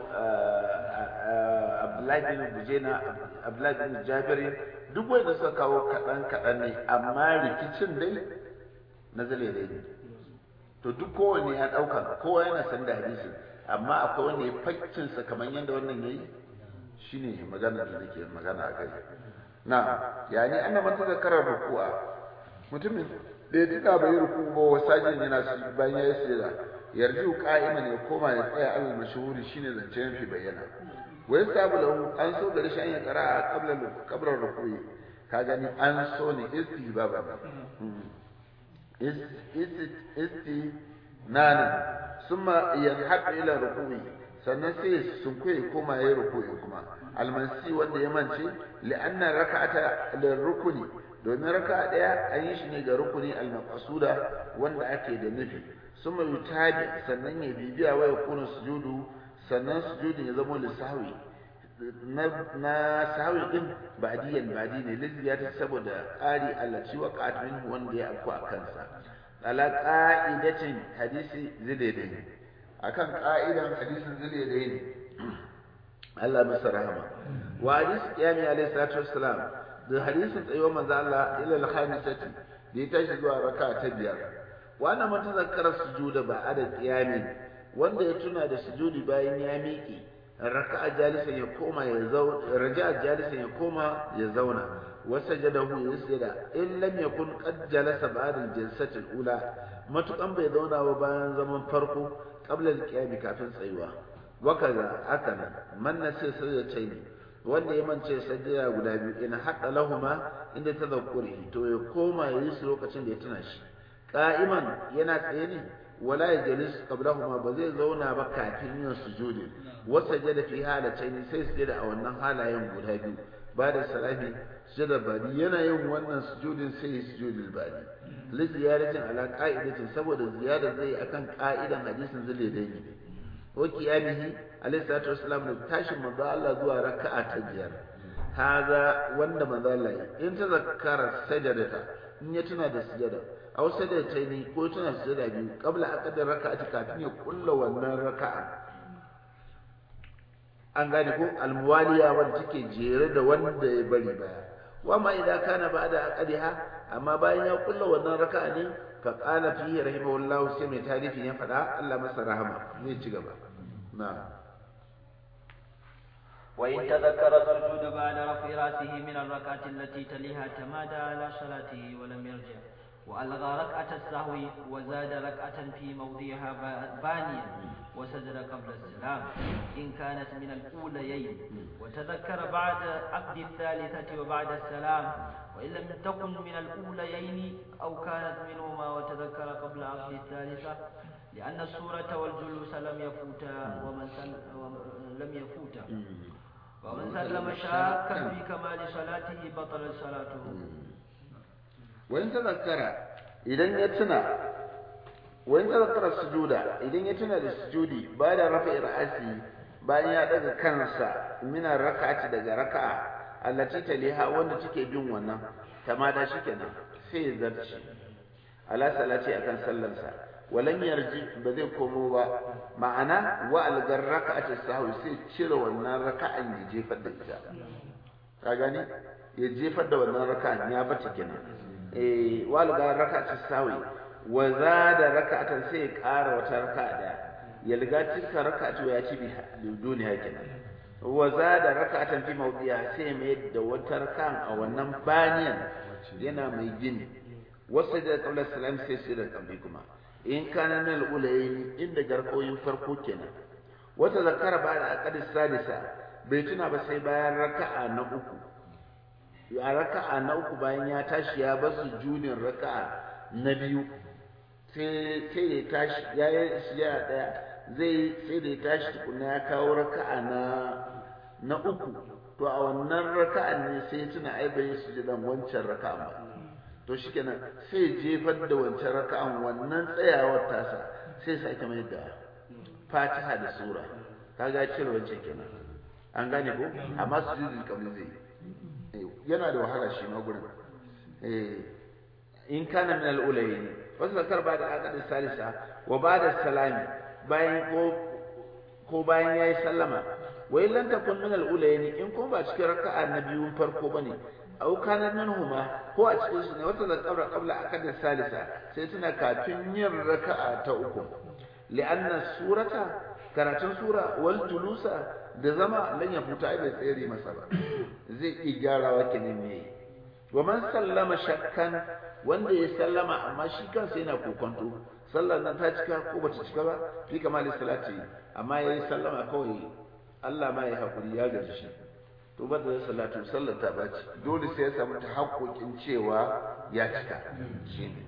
Abdullahi bin Bujaina Abdullahi bin Jabir duk wanda suka kawo kaɗan kaɗan ne amma rikicin dai na zulaidai ne to duk kowanne ya ɗauka kowa yana san da hadisi amma akwai wanda ya fakkinsa kamar yadda wannan ya yi shi ne magana da nake magana a kai na yani an man ta zakarar ruku'a mutumin da ya tuka bai ruku ba wa sajin yana su bayan ya yi sujada yarju qa'iman ya koma ya tsaya al mashhuri shine zance mafi bayyana wa yasabu lahu an so gari shi an ya qara'a qabla qabla ruku'i ka gani an so ne istihbaba istinanin summa yanhaq ila ruku'i sannan sai sun kuye koma yayi ruku'i kuma almansi wanda ya mance li'anna raka'ata lirrukuni domin raka'a daya an yi shi ne ga rukuni almaqsuda wanda ake da nufi summa yutabi sannan ya bibiya wa yakunu sujudu sannan sujudin ya zama lisahwi na na sahwi din ba'diyan ba'di ne liziyata saboda ƙari allaci wa qatmin wanda ya afku a kansa ala qa'idatin hadisi zidaidai akan qa'idan hadisin zidaidai ne Allah masa rahama wa hadis qiyami alayhi salatu wassalam da hadisin tsayuwar manzo Allah ila al-khamisati da ya tashi zuwa raka ta biyar wannan man tazakkara sujuda ba ada qiyamin wanda ya tuna da sujudi bayan ya miƙe raka'a jalisan ya koma ya zauna raja'a jalisan ya koma ya zauna wasajadahu yasjada in lam yakun qad jalasa ba'da al-jalsati al-ula matukan bai zauna ba bayan zaman farko qabla al-qiyam kafin tsayuwa wakaza akana man nasi sajdatayni wanda ya mance sajda guda biyu in hadda lahuma inda tadhakkuri to ya koma ya yi su lokacin da ya tuna shi qa'iman yana tsaye ne wala ya jalis qablahuma ba zai zauna ba kafin yin sujudi wasa jada fi halatayn sai sujada a wannan halayen guda biyu ba da salami sujada badi yana yin wannan sujudin sai sujudul badi li ziyaratin ala qa'idatin saboda ziyada zai akan qa'idan hadisin zule dai ne wa qiyamihi alayhi salatu wassalam da tashin manzo Allah zuwa raka'a ta biyar haza wanda manzo Allah in ta zakkara sajadata in ya tuna da sujada aw sajadataini ko tuna sujada biyu qabla aqdar raka'ati kafin ya kulla wannan raka'a an gane ko almuwaliya wanda take jere da wanda ya bari baya wa ma idan kana ba'da aqdiha amma bayan ya kulla wannan raka'a ne fa qala fihi rahimahullahu sai mai tarifi ya faɗa Allah masa rahama ne ci gaba na'am وإن تذكر السجود بعد رفع رأسه من الركعة التي تليها تمادى على صلاته ولم يرجع وألغى ركعة السهو وزاد ركعة في موضعها بانيا وسجد قبل السلام إن كانت من الأوليين وتذكر بعد عقد الثالثة وبعد السلام وإن لم تكن من الأوليين أو كانت منهما وتذكر قبل عقد الثالثة لأن السورة والجلوس لم يفوتا ومن لم يفوتا ومن سلم شاكا في كمال صلاته بطل صلاته وإن تذكر إذا يتنا وإن تذكر السجود إذا يتنا للسجود بعد رفع رأسه bayan ya daga kansa mina raka'ati daga raka'a allati taliha wanda take bin wannan tamada shikenan sai ya zarci ala salati akan sallarsa walan yarji ba zai komo ba ma'ana wa algar raka'ati sahwi sai cire wannan raka'an ya jefar da ita ka gani ya jefar da wannan raka'an ya bata kenan eh wa algar raka'ati sahwi wa zada raka'atan sai ya ƙara wata raka'a daya ya liga tilka raka'atu ya ci bi duniya kenan wa zada raka'atan fi mawdi'a sai mai da wata raka'an a wannan baniyan yana mai gini wasu da qabla salam sai sai da kambi kuma in kana nan al-ulayn inda garkoyin farko kenan wata zakara ba da aqad sadisa bai tuna ba sai bayan raka'a na uku ya raka'a na uku bayan ya tashi ya bar sujudin raka'a na biyu sai sai da ya tashi ya yi sujada daya zai sai da ya tashi tukuna ya kawo raka'a na na uku to a wannan raka'an ne sai ya tuna ai bai sujudan wancan raka'an ba to shikenan sai jefar da wancan raka'an wannan tsayawar tasa sai sake mai da fatiha da sura kaga cire wancan kenan an gane ko amma sujudul qabli zai yana da wahala shi ma gurin in kana min al-ulayn wasu zakar ba da aqad salisa wa ba'da salami bayan ko ko bayan yayi sallama wa in lam takun min al-ulayn in ko ba cikin raka'a na biyun farko bane aw kana minhuma ko a cikin su ne wata zakar qabla aqad salisa sai tuna kafin yin raka'a ta uku li'anna surata karatun sura wal julusa da zama lan ya futa ai bai tsere masa ba zai iya gyarawa kenan me wa man sallama shakkan wanda ya sallama amma shi kansa yana kokonto sallar nan ta cika ko bata cika ba fi kamali salati amma yayi sallama kawai Allah ma ya hakuri ya gaji shi to ba da salatu sallar ta baci dole sai ya samu ta haƙoƙin cewa ya cika shine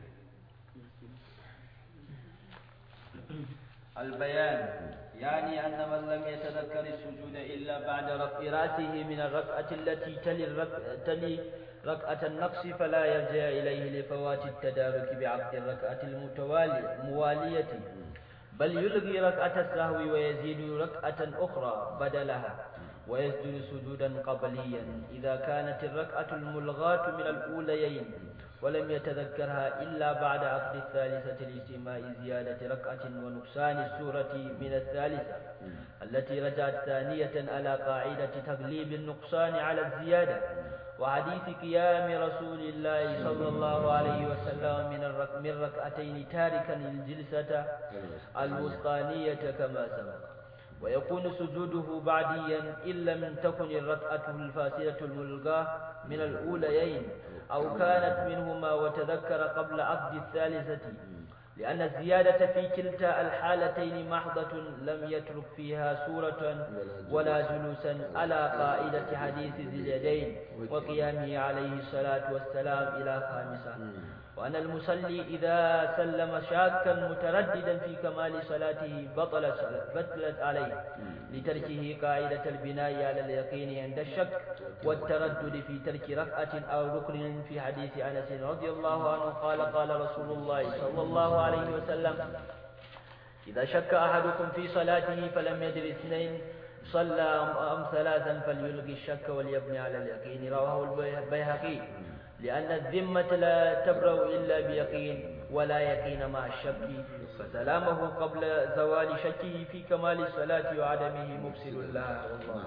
البيان يعني أن من لم يتذكر السجود إلا بعد رفع رأسه من الركعة التي تلي, الرك... تلي ركعة النقص فلا يرجع إليه لفوات التدارك بعقد الركعة الموالية بل يلغي ركعة السهو ويزيد ركعة أخرى بدلها ويسجد سجودا قبليا إذا كانت الركعة الملغاة من الأوليين ولم يتذكرها إلا بعد عقد الثالثة لاجتماع زيادة ركعة ونقصان السورة من الثالثة التي رجعت ثانية على قاعدة تغليب النقصان على الزيادة وحديث قيام رسول الله صلى الله عليه وسلم من الرك من ركعتين تاركا الجلسة الوسطانية كما سبق ويكون سجوده بعديا إن لم تكن الركعة الفاسدة الملغاة من الأوليين أو كانت منهما وتذكر قبل عقد الثالثة لأن الزيادة في كلتا الحالتين محضة لم يترك فيها سورة ولا جلوسا على قاعدة حديث ذي اليدين وقيامه عليه الصلاة والسلام إلى خامسة وأن المصلي إذا سلم شاكا مترددا في كمال صلاته بطل بطلت عليه لتركه قاعدة البناء على اليقين عند الشك والتردد في ترك ركعة أو ركن في حديث أنس رضي الله عنه قال قال رسول الله صلى الله عليه وسلم إذا شك أحدكم في صلاته فلم يدر اثنين صلى أم ثلاثا فليلقي الشك وليبني على اليقين رواه البيهقي لأن الذمة لا تبرأ إلا بيقين ولا يقين مع الشك فسلامه قبل زوال شكه في كمال الصلاة وعدمه مفسد لها والله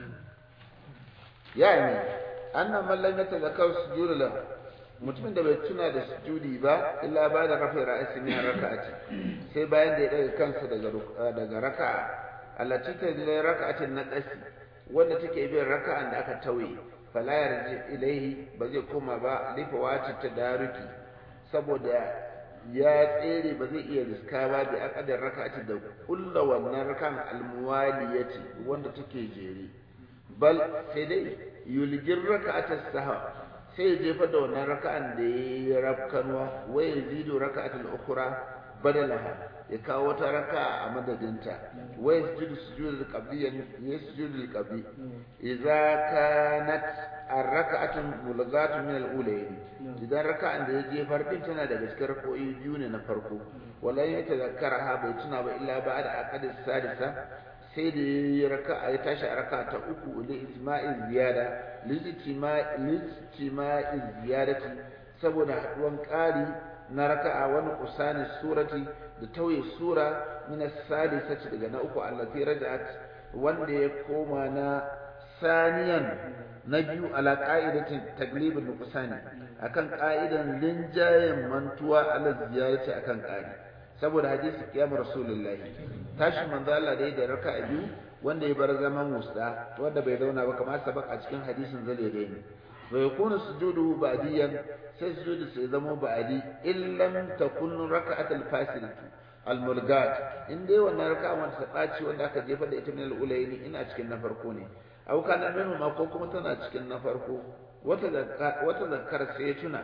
يعني أن من لم يتذكر السجود له mutumin da bai tuna da sujudi ba illa ba da rafi ra'asi min raka'ati sai bayan da ya daga kansa daga daga raka'a allati ta da raka'atin naqasi wanda take bin raka'an da aka tauye fala yarji ilaihi ba zai koma ba lifa wati tadaruki saboda ya tsere ba zai iya riska ba bi aqadar raka'ati da kulla wannan rakan almuwaliyati wanda take jere bal sai dai yulgir raka'atas sahwa sai ya jefa da wannan raka'an da ya yi rafkanwa wai ya zido raka'atul ukhra badalaha ya kawo wata raka'a a madadinta wai sujudu sujudul qabli ya sujudul qabli idza kanat ar-raka'atu mulghatu min al-ulayn idan raka'an da ya jefar din tana daga cikin rak'o'i biyu ne na farko wala ya tazakkara bai tuna ba illa ba'da aqad sadisa sai da ya yi raka ya tashi a raka ta uku li ijma'i ziyada lijtima'i ziyadati saboda haduwan ƙari na raka'a wani usani surati da tauye sura min as-salisati daga na uku allati raja'at wanda ya koma na saniyan na biyu ala qa'idatin taglibin nuqsani akan qa'idan linjayen mantuwa ala ziyadati akan ƙari saboda hadisi kiyamar rasulullahi tashi manzo Allah da da raka'a biyu wanda ya bar zaman musda wanda bai zauna ba kamar sabak a cikin hadisin zalede ne wa yakunu sujuduhu ba'diyan sai sujudu sai zama ba'di illam takun raka'atul fasilatu al-mulgat in dai wannan raka'a wanda ta dace wanda aka jefa da ita min al-ulayni ina cikin na farko ne aw kana minhu ma ko kuma tana cikin na farko wata wata zakkar sai ya tuna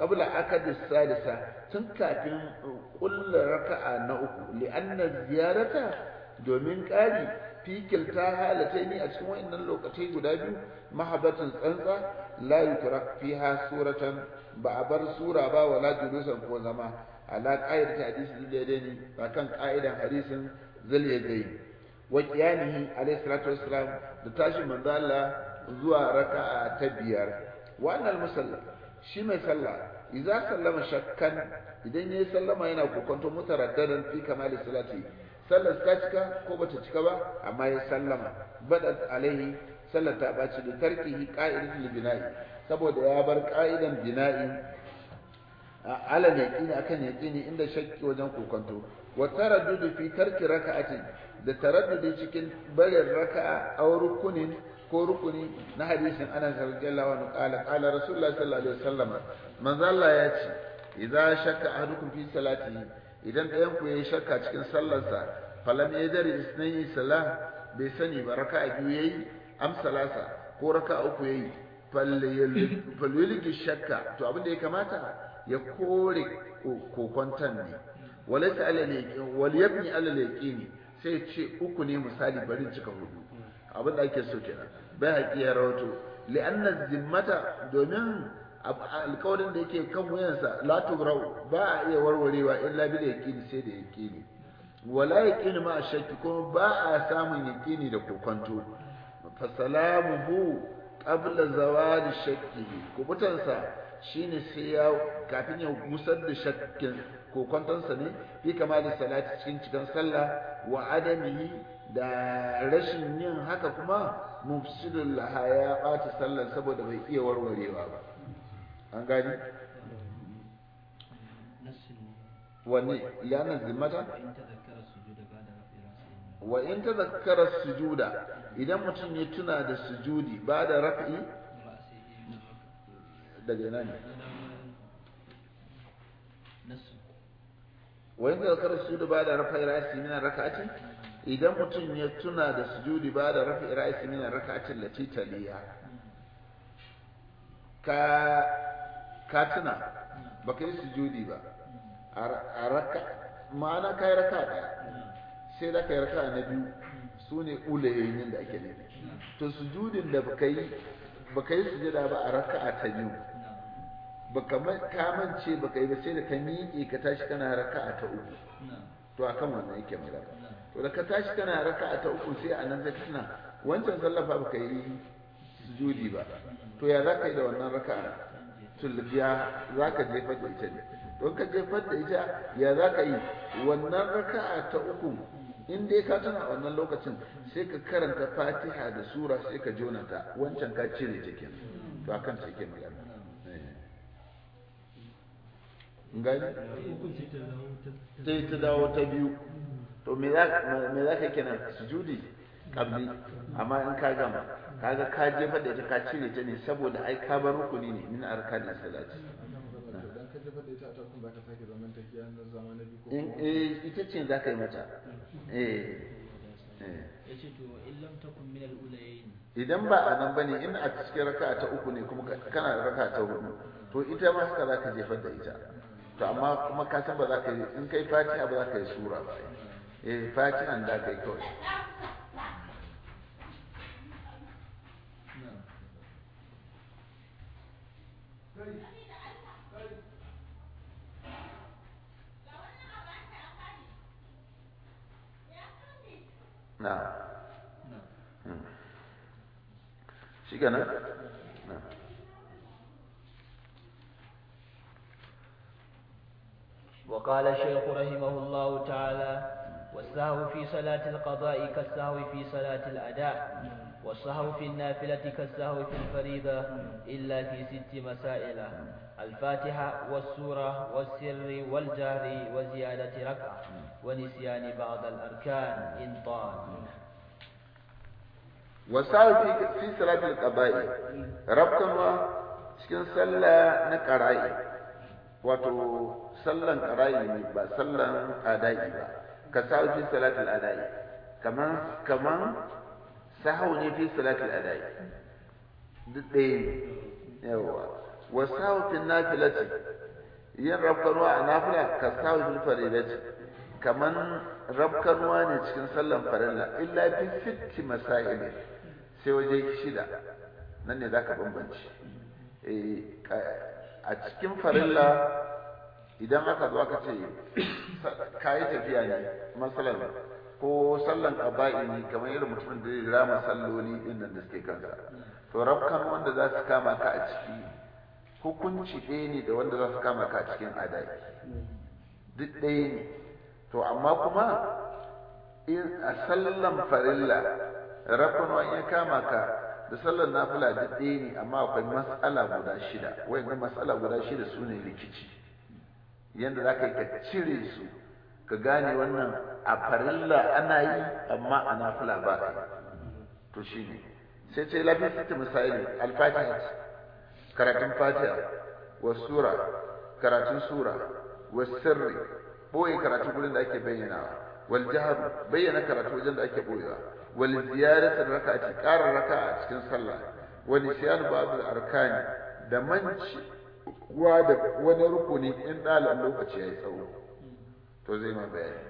qabla akadis salisa tun kafin kulla raka'a na uku li'anna ziyarata domin ƙari fikil ta halatai ne a cikin wayannan lokacai guda biyu mahabbatin tsantsa la yutrak fiha suratan ba a bar sura ba wala julusan ko zama ala qa'idati hadisi daidai ba kan qa'idan hadisin zalyadai wa qiyamihi alayhi salatu wassalam da tashi manzo Allah zuwa raka'a ta biyar wa annal musalla shi mai sallah idza sallama shakkan idan yayi sallama yana kokonto mutaraddadan fi kamali salati sallar ta cika ko bata cika ba amma ya sallama badat alaihi sallar ta baci da tarkihi qa'idatul bina'i saboda ya bar qa'idan bina'i ala yaqini akan yaqini inda shakki wajen kokonto wa taraddudu fi tarki raka'atin da taraddudi cikin barin raka'a aw rukunin ko rukuni na hadisin Anas radiyallahu anhu qala qala Rasulullah sallallahu alaihi wasallam manzo Allah ya ce idza shakka ahadukum fi salatihi idan ɗayan ku yayi shakka cikin sallarsa falam yadri isnayi salah bai sani ba raka'a biyu yayi am salasa ko raka'a uku yayi falyulgi shakka to abin da ya kamata ya kore kokontan ne walaysa alal yaqin wal yabni alal yaqini sai ce uku ne misali bari cika hudu abin da ake so kenan bai haƙi ya rawato li'anna zimmata domin alƙawarin da yake kan wuyansa la tugrau ba a iya warwarewa illa bil yaqini sai da yaqini wala yaqini ma shakki kuma ba a samun yaqini da kokonto fa salamuhu qabla zawali shakkihi kubutansa shine sai ya kafin ya musar da shakkin kokontonsa ne bi kama da salati cikin cikin sallah wa adamihi da rashin yin haka kuma mufsidul laha ya ɓata sallar saboda bai iya warwarewa ba an gani wani liyanar zimmata wa in ta zakara sujuda idan mutum ya tuna da sujudi ba da rafi daga ina ne wa in ta zakara sujuda ba da rafi ra'asi min raka'atin idan mutum ya tuna da sujudi ba da rafi ra'asi min raka'atin lati taliya ka ka tuna baka yi sujudi ba a raka ma'ana ka yi raka ɗaya sai da ka yi raka na biyu su ne ulayoyin da ake nufi to sujudin da baka yi baka yi sujada ba a raka ta biyu baka kamance baka yi ba sai da ka miƙe ka tashi kana raka ta uku to akan wannan yake magana to da ka tashi kana raka ta uku sai a nan zai tuna wancan sallafa baka yi sujudi ba to ya za ka yi da wannan raka'a tulbiya za ka jefar da ita ne don ka jefar da ita ya za ka yi wannan raka'a ta uku in dai ka tuna wannan lokacin sai ka karanta fatiha da sura sai ka jona ta wancan ka cire ta ke to akan ta ke magana gani sai ta dawo ta biyu to me za ka kenan sujudi kabli amma in ka gama kaga ka jefa da ita ka cire ta ne saboda ai ka bar rukuni ne min arkanin salati in eh ita ce za ka yi mata eh idan ba a nan bane in a cikin raka ta uku ne kuma kana da raka ta hudu to ita ma haka za ka jefar da ita to amma kuma ka san ba za ka yi in kai fatiha ba za ka yi sura ba eh fatihan da ka yi kawai نعم shi kenan وقال الشيخ رحمه الله تعالى والسهو في صلاة القضاء كالسهو في صلاة الأداء والسهو في النافلة كالسهو في الفريضة إلا في ست مسائل الفاتحة والسورة والسر والجهر وزيادة ركعة ونسيان بعض الأركان إن طال wasawi fi salatul qada'i rabkanwa cikin sallah na qara'i wato sallan qara'i ne ba sallan adai ba ka sawi fi salatul adai kaman kaman sahu ne fi salatul adai duk ɗaya ne yawa wa sahu fil nafilati yin rafkanuwa a nafila ka sahu fil faridati kaman rafkanuwa ne cikin sallan farilla illa fi sitti masail sai waje shida nan ne zaka bambance a cikin farilla idan aka zo aka ce kayi tafiya ne masalan ko sallan qaba'i ne kamar irin mutumin da ya rama salloli din nan da suke kansa to rafkan wanda za su kama ka a ciki hukunci ɗaya ne da wanda za su kama ka a cikin adai duk ɗaya ne to amma kuma in a sallan farilla rafkan ya kama ka da sallar nafila duk ɗaya ne amma akwai matsala guda shida wayannan matsala guda shida su ne rikici yadda za ka yi ka cire su ka gane wannan a farilla ana yi amma a nafila ba a yi to shi ne sai ce lafi sita misali alfatiha karatun fatiha wa sura karatun sura wa sirri boye karatu gurin da ake bayyanawa wal jahar bayyana karatu wajen da ake boyewa wal ziyaratar raka'ati ƙara raka'a a cikin sallah wa nisyan ba'd al arkani da manci wa da wani rukuni in dalan lokaci yayi tsawo to zai ma bayani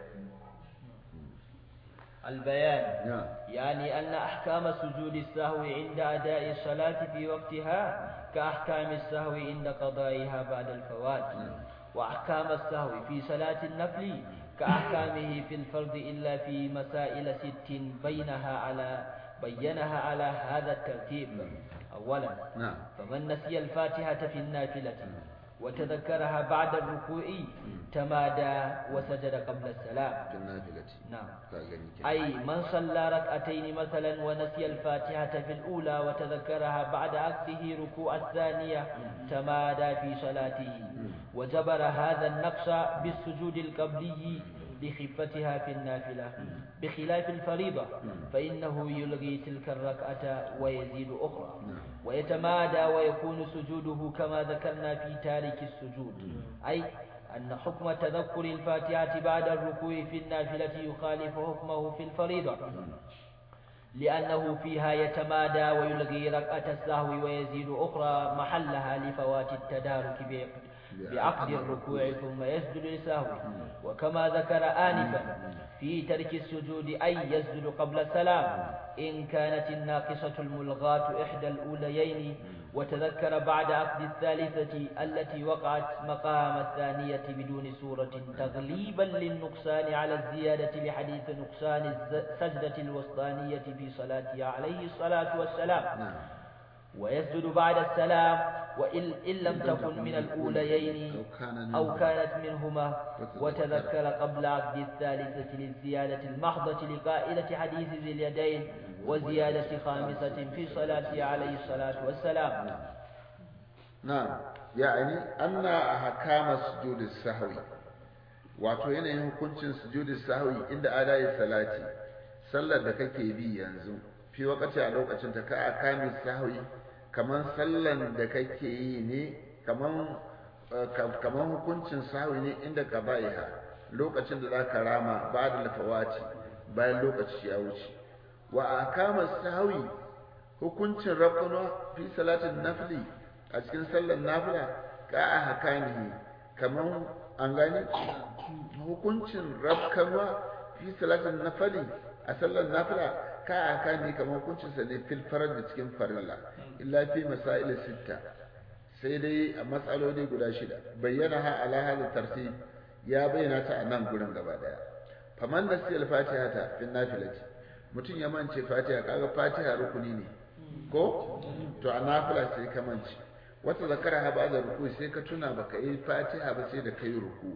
البيان يعني أن أحكام سجود السهو عند أداء الصلاة في وقتها كأحكام السهو عند قضائها بعد الفوات وأحكام السهو في صلاة النفل كأحكامه في الفرض إلا في مسائل ست بينها على بينها على هذا الترتيب أولا نعم فمن نسي الفاتحة في النافلة وتذكرها بعد الركوع تمادى وسجد قبل السلام في النافلة نعم كاغني كده. أي من صلى ركعتين مثلا ونسي الفاتحة في الأولى وتذكرها بعد عقده ركوع الثانية تمادى في صلاته وجبر هذا النقص بالسجود القبلي لخفتها في النافلة بخلاف الفريضة فإنه يلغي تلك الركعة ويزيد أخرى ويتمادى ويكون سجوده كما ذكرنا في تارك السجود أي أن حكم تذكر الفاتحة بعد الركوع في النافلة يخالف حكمه في الفريضة لأنه فيها يتمادى ويلغي ركعة السهو ويزيد أخرى محلها لفوات التدارك بعقد بعقد الركوع ثم يسجد لسهو وكما ذكر آنفا في ترك السجود أي يسجد قبل السلام إن كانت الناقصة الملغاة إحدى الأوليين وتذكر بعد عقد الثالثة التي وقعت مقام الثانية بدون سورة تغليبا للنقصان على الزيادة لحديث نقصان السجدة الوسطانية في صلاته عليه الصلاة والسلام نعم ويسجد بعد السلام وإن إن لم تكن من الأوليين أو كان أو منهما. كانت منهما وتذكر قبل عقد الثالثة للزيادة المحضة لقائلة حديث ذي اليدين وزيادة خامسة في صلاته عليه الصلاة والسلام na'am ya'ani anna ahkama sujudi sahwi wato yanayin hukuncin sujudi sahwi inda adai salati sallar da kake bi yanzu fi wakati a lokacin ta ka akami sahwi kaman sallan da kake yi ne kaman eh, ka- kaman hukuncin sahwi ne inda qabaiha lokacin da zaka rama ba'da lafawati bayan lokaci ya wuce wa akama sahwi hukuncin rafkanwa fi salatin nafli a cikin sallar nafila ka a hakanihi kamar an gani hukuncin rafkanwa fi salatin nafali a sallar nafila ka a hakanihi kamar hukuncin sa ne fil farar da cikin farilla illa fi masail sitta sai dai a matsaloli guda shida bayyana ha ala hada tartib ya bayyana ta a nan gurin gaba daya faman da siyal fatiha ta fi nafilati mutum ya mance fatiha kaga fatiha rukuni ne ko to a nafila sai ka mance wata zakara ha ba da ruku sai ka tuna baka yi fatiha ba sai da kai ruku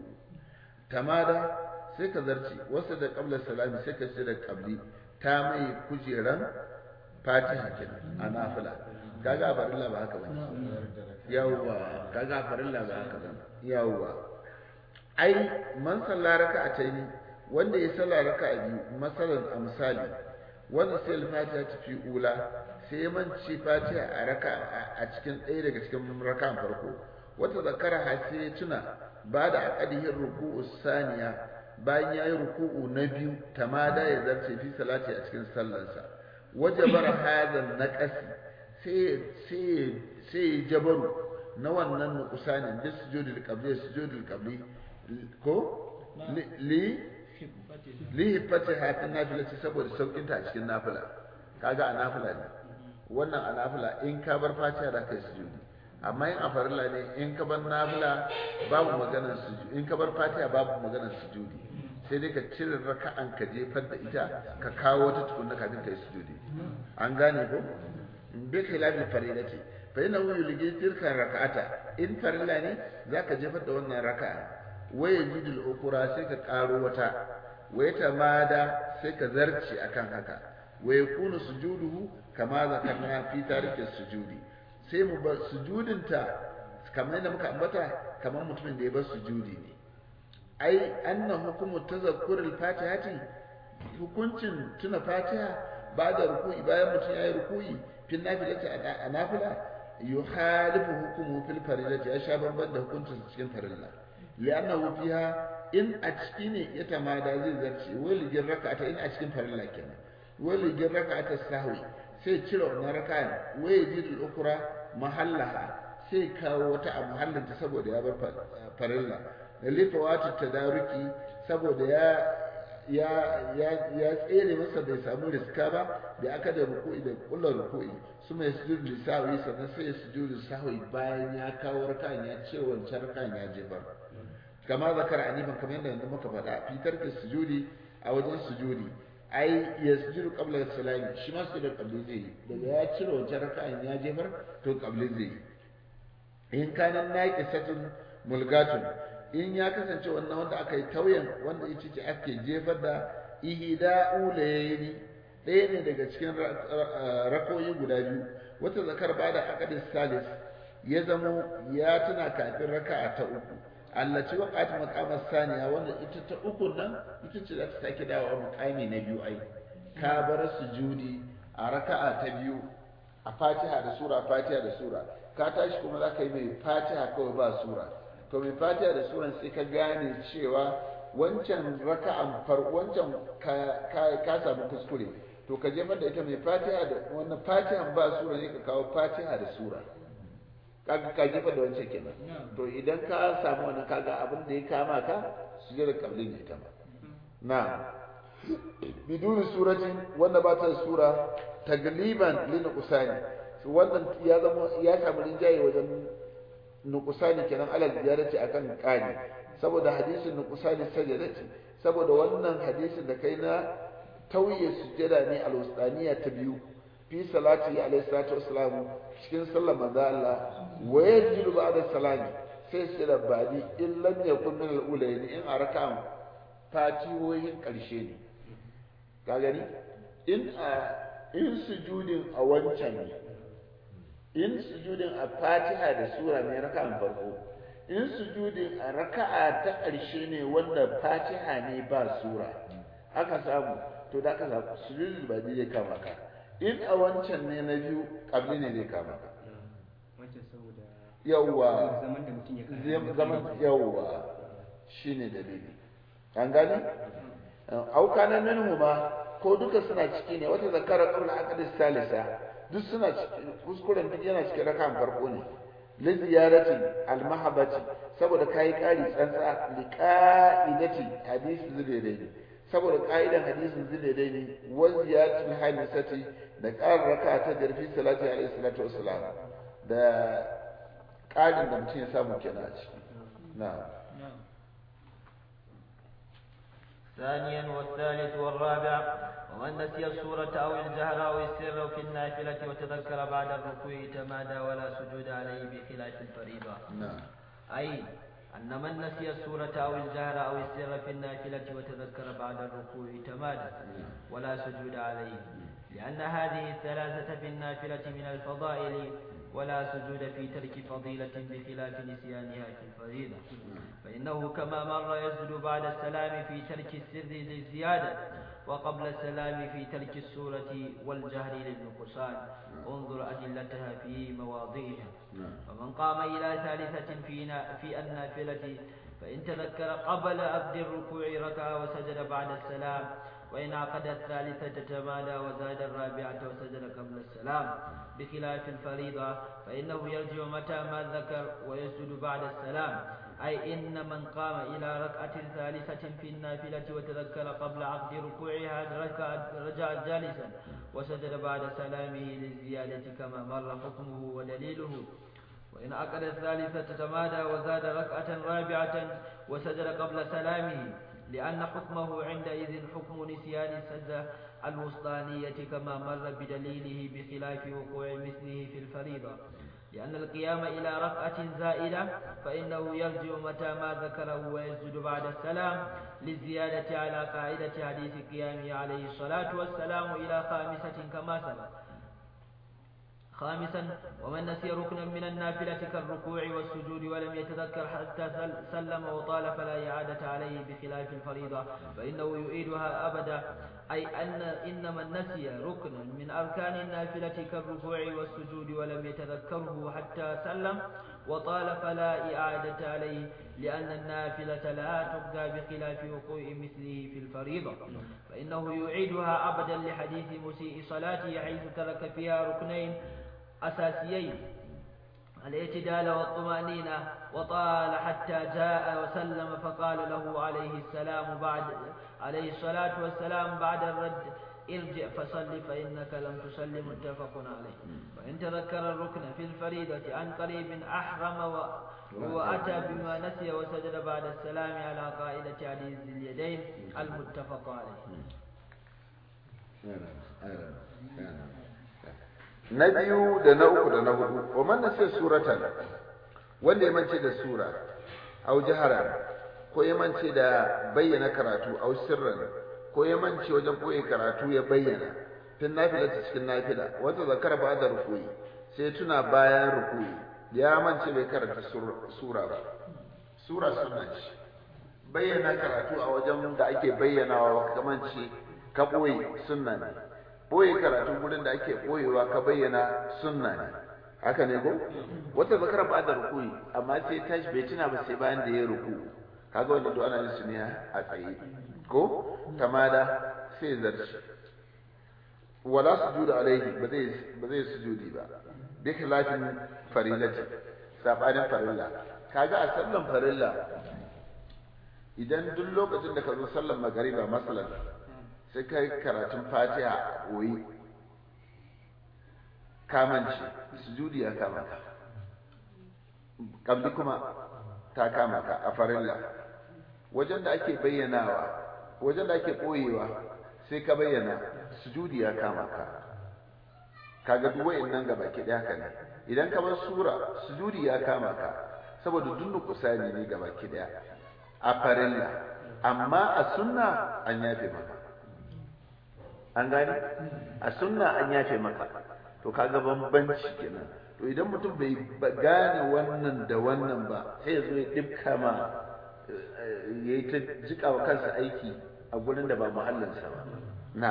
tamada sai ka zarci wasu da qabla salami sai ka ce da qabli ta mai kujeran fatiha kenan a nafila kaga a farilla ba haka bane yawwa kaga a farilla ba haka bane yawwa ai man salla raka'ataini wanda ya salla raka'a biyu masalan a misali wanda sai al-fatiha ta fi ula sai ya mance fatiha a raka a cikin ɗaya daga cikin raka'an farko wata zakara ha sai ya tuna ba da aqadihin ruku'u saniya bayan ya yi ruku'u na biyu tamada ya zarce fi salati a cikin sallarsa wajabar hadha naqasi sai sai sai jabaru na wannan nuqsanin bis sujudil qabli sujudil qabli ko li li fatiha fi nafilati saboda saukin ta a cikin nafila kaga a nafila ne wannan a nafila in ka bar fatiha da kai sujudi amma in a farilla ne in ka bar nafila babu maganar sujudi in ka bar fatiha babu maganar sujudi sai dai ka cire raka'an ka jefar da ita ka kawo wata tukunna kafin ka yi sujudi an gane ko bi khilafi faridati fa inna hu yulgi tilka raka'ata in farilla ne zaka jefar da wannan raka'a wa yajidul ukura sai ka karo wata wa yatamada sai ka zarci akan haka wa yakunu sujuduhu kama zakarna fi tariki sujudi sai mu bar sujudinta kamar yadda muka ambata kamar mutumin da ya bar sujudi ne ai anna hukumu tazakkurul fatihati hukuncin tuna fatiha ba da ruku'i bayan mutum ya yi ruku'i fil nafilati a nafila yuhalifu hukumu fil farilati ya sha bamban da hukuncin cikin farilla li'annahu fiha in a ciki ne ya tamada zai zarce wali gin raka'ata in a cikin farilla kenan wali gin raka'ata sahwi sai cire wannan raka'an waye jidul ukra mahallaha sai kawo wata a mahallinta saboda ya bar farilla da lifawatu tadaruki saboda ya ya ya ya tsere masa bai samu riska ba da aka da ruku'i da kullar ruku'i su mai sujud lisawi sannan sai sujud sahwi bayan ya kawo raka'an ya ce wancan raka'an ya jefar kama zakar anifan kamar yadda yanzu muka faɗa fitar da sujudi a wajen sujudi ai ya sujudu qabla salami shi ma sujud qabli zai yi daga ya cire wancan raka'an ya jefar to qabli zai yi in kana naqisatun mulgatun in ya kasance wannan wanda aka yi tauyen wanda ita ce ake jefar da ihida ulayni ɗaya ne daga cikin rakoyi guda biyu wata zakar ba da akadin salis ya zamo ya tuna kafin raka'a ta uku allaci waqat maqamar saniya wanda ita ta uku nan ita ce za ta sake dawowa muqami na biyu ai ka bar sujudi a raka'a ta biyu a fatiha da sura fatiha da sura ka tashi kuma za ka yi mai fatiha kawai ba sura to mai fatiha da suran sai ka gane cewa wancan raka'an far wancan ka samu kuskure to ka jefar da ita mai fatiha da wannan fatihan ba sura ne ka kawo fatiha da sura kaga ka jefar da wancan kenan to idan ka samu wannan kaga abin da ya kama ka su je da kablin ne ita ba na biduni suratin wanda ba ta sura tagliban lin usani wannan ya zama ya samu rinjaye wajen nuqsani kenan alal ziyarati akan qani saboda hadisin nuqsani sajadati saboda wannan hadisin da kai na tauye sujada ne al-wasdaniya ta biyu fi salati alayhi salatu wassalam cikin sallar manzo Allah wa yajidu ba'da salami sai sujada badi in lam yakun min al-ulayn in araka fatihohin karshe ne ka gani in a in sujudin a wancan ne in sujudin a fatiha da sura ne raka'an farko in sujudin a raka'a ta ƙarshe ne wanda fatiha ne ba sura aka samu to da aka samu sujudin ba zai kama ka in a wancan ne na biyu ƙabli ne zai kama ka yawwa zaman yawwa shine dalili an gani auka na minhu ma ko duka suna ciki ne wata zakara qabla aqdis salisa duk suna kuskuren duk yana cikin rakan farko ne li ziyaratin al mahabbati saboda kai kari tsantsa li qa'idati hadisi zubaydai saboda ka'idan hadisin zubaydai ne wa ziyaratul hamisati da ƙarin raka ta jarfi salati alaihi salatu wassalam da ƙarin da mutum ya samu kenan a ciki na'am ثانيا والثالث والرابع ومن نسي السورة أو الجهر أو السر في النافلة وتذكر بعد الركوع تمادى ولا سجود عليه بخلاف الفريضة نعم أي أن من نسي السورة أو الجهر أو السر في النافلة وتذكر بعد الركوع تمادى ولا سجود عليه لأن هذه الثلاثة في النافلة من الفضائل ولا سجود في ترك فضيلة بخلاف نسيانها في الفريضة فإنه كما مر يسجد بعد السلام في ترك السر للزيادة وقبل السلام في ترك السورة والجهر للنقصان انظر أدلتها في مواضعها ومن قام إلى ثالثة في في النافلة فإن تذكر قبل أبد الركوع ركع وسجد بعد السلام وإن عقد الثالثة تمادى وزاد الرابعة وسجد قبل السلام بخلاف الفريضة فإنه يرجع متى ما ذكر ويسجد بعد السلام أي إن من قام إلى ركعة ثالثة في النافلة وتذكر قبل عقد ركوعها ركع رجع جالسا وسجد بعد سلامه للزيادة كما مر حكمه ودليله وإن عقد الثالثة تمادى وزاد ركعة رابعة وسجد قبل سلامه لأن حكمه عندئذ حكم نسيان السجدة الوسطانية كما مر بدليله بخلاف وقوع مثله في الفريضة لأن القيام إلى ركعة زائدة فإنه يرجع متى ما ذكره ويسجد بعد السلام للزيادة على قاعدة حديث قيامه عليه الصلاة والسلام إلى خامسة كما سبق خامسا ومن نسي ركنا من النافلة كالركوع والسجود ولم يتذكر حتى سلم وطال فلا إعادة عليه بخلاف الفريضة فإنه يعيدها أبدا أي أن إن من نسي ركنا من أركان النافلة كالركوع والسجود ولم يتذكره حتى سلم وطال فلا إعادة عليه لأن النافلة لا تبقى بخلاف وقوع مثله في الفريضة فإنه يعيدها أبدا لحديث مسيء صلاته حيث ترك فيها ركنين أساسيين الاعتدال والطمأنينة وطال حتى جاء وسلم فقال له عليه السلام بعد عليه الصلاة والسلام بعد الرد ارجع فصل فإنك لم تصل متفق عليه وإن تذكر الركن في الفريضة عن قريب أحرم و... وأتى بما نسي وسجد بعد السلام على قاعدة عزيز اليدين المتفق عليه na biyu da na uku da na hudu wa man nasiya suratan wanda ya mance da sura au jahara ko ya mance da bayyana karatu au sirran ko ya mance wajen koyi karatu ya bayyana fin nafila ta cikin nafila wata zakara ba da rukuyi sai tuna bayan rukuyi ya mance bai karanta sura ba sura sunna ce bayyana karatu a wajen da ake bayyanawa kamance ka boye sunna ne boye karatu gurin da ake boyewa ka bayyana sunna ne haka ne ko wata zakara ba da rukuyi amma sai tashi bai tuna ba sai bayan da ya ruku kaga wanda duk ana yin su ne a tsaye ko tamada sai zarci wala sujudu alaihi ba zai ba zai sujudi ba bi khilafin farilati sabanin farilla kaga a sallan farilla idan duk lokacin da ka zo sallan magariba masalan sai kai karatun fatiha a koyi kamanci sujudi ya kama ka kabli kuma ta kama ka a farilla wajen da ake bayyanawa wajen da ake koyewa sai ka bayyana sujudi ya kama ka kaga duk wayannan gaba ke haka ne idan ka bar sura sujudi ya kama ka saboda dunnu kusani ne gaba ke daya a farilla amma a sunna an yafe maka an gani a sunna an yafe maka to kaga bambanci kenan to idan mutum bai gane wannan da wannan ba sai ya zo ya dibka ma ya yi ta jika wa kansa aiki a gurin da ba muhallinsa ba na